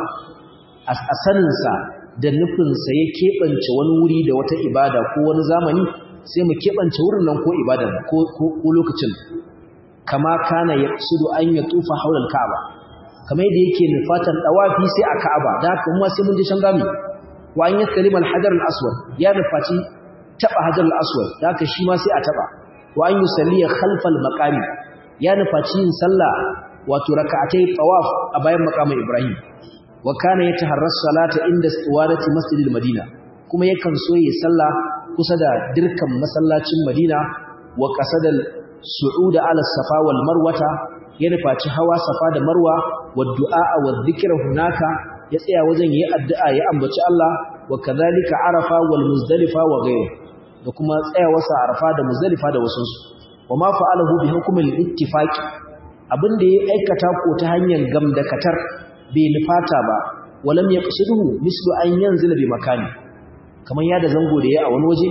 [SPEAKER 1] a sanin sa da nufin sa ya kebance wani wuri da wata ibada ko wani zamani sai mu kebance wurin nan ko ibada ko ko lokacin kama kana yaqsudu an yatufa hawla al-ka'ba kamar yadda yake nufatan dawafi sai a ka'aba da haka kuma sai mun je can gami wa an yakalima al-hajar al-aswad ya nufaci taba hajar al-aswad da haka shi ma sai a taba wa an yusalli khalfa al-maqami ya nufaci yin sallah wato raka'atai tawaf a bayan maqamin ibrahim wa kana yataharras salata inda istiwadati masjidil madina kuma yakan so yi sallah kusa da dirkan masallacin madina wa qasadal su'uda ala safa wal marwata ya nufaci hawa safa da marwa wa du'a wa dhikra hunaka ya tsaya wajen yayi addu'a ya ambaci Allah wa kadhalika arafa wal muzdalifa wa ghayru da kuma tsayawarsa arafa da muzdalifa da wasu wa ma fa'alahu bi hukmil ittifaq abinda ya aikata ko ta hanyar gamdakatar bai nufata ba walam yaqsiduhu mislu an yanzila bi makani kamar ya da zango da ya a wani waje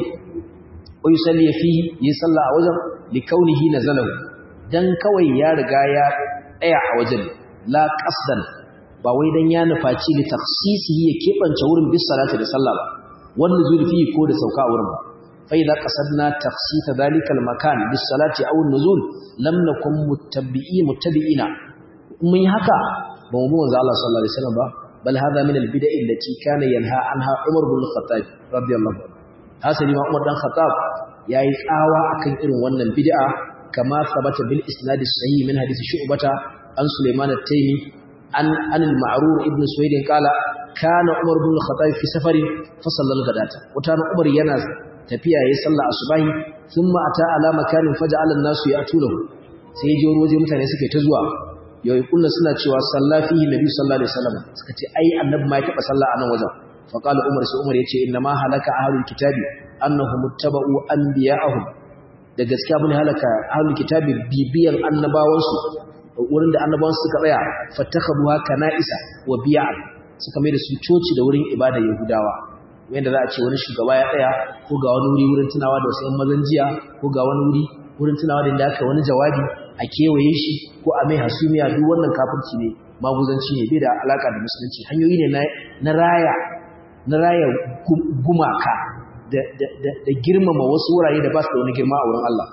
[SPEAKER 1] ko yusalli fihi yi sallah a wajen li kaunihi nazalahu dan kawai ya riga ya tsaya a wajen la qasdan ba wai dan ya nufaci li takhsisihi ya kebance wurin bis salati da sallah ba wannan zulfi ko da sauka a wurin ba fa idza qasadna takhsisa dhalika al makan bis salati aw an nuzul lam nakum muttabi'i muttabi'ina mun yi haka ba mu manzo Allah sallallahu alaihi wasallam ba bal hadha min al bid'a allati kana yanha anha Umar bin al-Khattab radiyallahu anhu hasali ma Umar dan Khattab yayi tsawa akan irin wannan bid'a kama sabata bil isnad sahih min hadith Shu'bata an Sulaiman at-Taymi an an al-Ma'rur ibn Suwayd qala kana Umar bin al-Khattab fi safari fa sallal gadata wata Umar yana tafiya yayin sallah asubahi thumma ata ala makanin faja'ala an-nasu ya'tunahu sai je waje mutane suke ta zuwa yau kunna suna cewa salla fihi nabi sallallahu alaihi wasallam suka ce ai annabi ma ya taba sallah a nan wajen fa qala umar sai umar yace inna ma halaka ahlul kitabi annahum muttaba'u anbiya'ahum da gaskiya mun halaka ahlul kitabi bibiyan annabawan su wurin da annabawan su suka tsaya fatakhabuha kana'isa wa bi'a suka mai da su coci da wurin ibada yahudawa wanda za a ce wani shugaba ya tsaya ko ga wani wuri wurin tunawa da wasu yan mazan jiya ko ga wani wuri wurin tunawa da inda aka wani jawabi a kewaye shi ko a mai hasumiya duk wannan kafirci ne maguzanci ne bai da alaka da musulunci hanyoyi ne na raya na raya gumaka da, girmama wasu wurare da ba su da wani girma a wurin Allah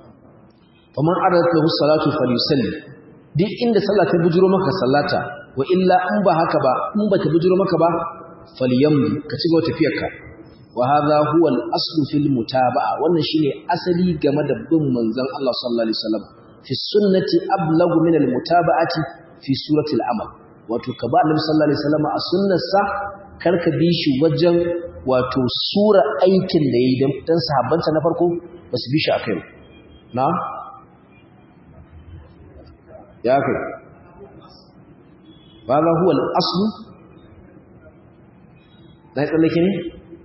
[SPEAKER 1] faman aradat lahu salatu falyusalli duk inda sallah ta bujuro maka sallata wa illa in ba haka ba in ba ta bujuro maka ba falyamdi ka ci gaba tafiyarka wa hadha huwa al-aslu fil mutaba'a wannan shine asali game da bin manzon Allah sallallahu alaihi wasallam fi sunnati ablagu min al-mutaba'ati fi surati al-amal wato ka ba annabi sallallahu alaihi wasallam a sunnarsa karka bi shi wajen wato sura aikin da yayi dan dan sahabbansa na farko ba su bi shi akai na ya kai ba huwa al-aslu dai tsallake ne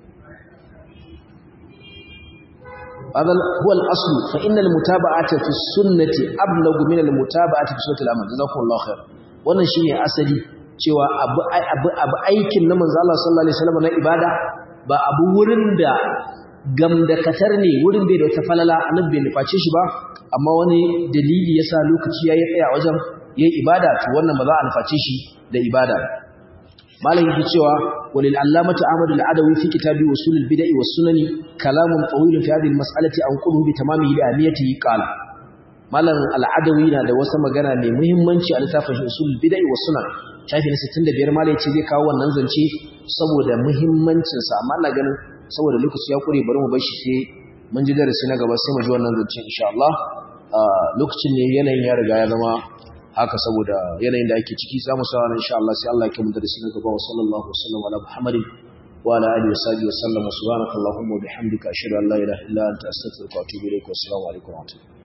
[SPEAKER 1] هذا هو الأصل فإن المتابعة في السنة أبلغ من المتابعة في سنة العمل جزاكم الله خير wannan shine asali cewa abu abu abu aikin na manzo Allah sallallahu alaihi wasallam na ibada ba abu wurin da gamdakatar ne wurin bai da wata falala annabi bai nuface shi ba amma wani dalili yasa lokaci yayi tsaya wajen yayi ibada to wannan ba za a nuface shi da ibada malam yake cewa walil allamati ahmad al-adawi fi kitabi usul al-bid'ah was sunani kalamun tawil fi hadhihi al-mas'alati an qulu bi tamamihi li ahmiyatihi qala malam al-adawi na da wasu magana mai muhimmanci a littafin usul al-bid'ah was sunan shafi na 65 malam yace zai kawo wannan zance saboda muhimmancin sa amma ina ganin saboda lokaci ya kure bari mu bar shi sai mun ji darasi na gaba sai mu ji wannan zance insha Allah lokacin ne yanayin ya riga ya zama haka saboda yanayin da ake ciki za mu sa ran insha Allah sai Allah ya kimu da shi gaba wa sallallahu alaihi wa sallam ala Muhammadin wa ala alihi wa sahbihi wa sallam subhanakallahumma wa bihamdika ashhadu an la ilaha illa anta astaghfiruka wa atubu ilaik wa assalamu alaikum wa rahmatullahi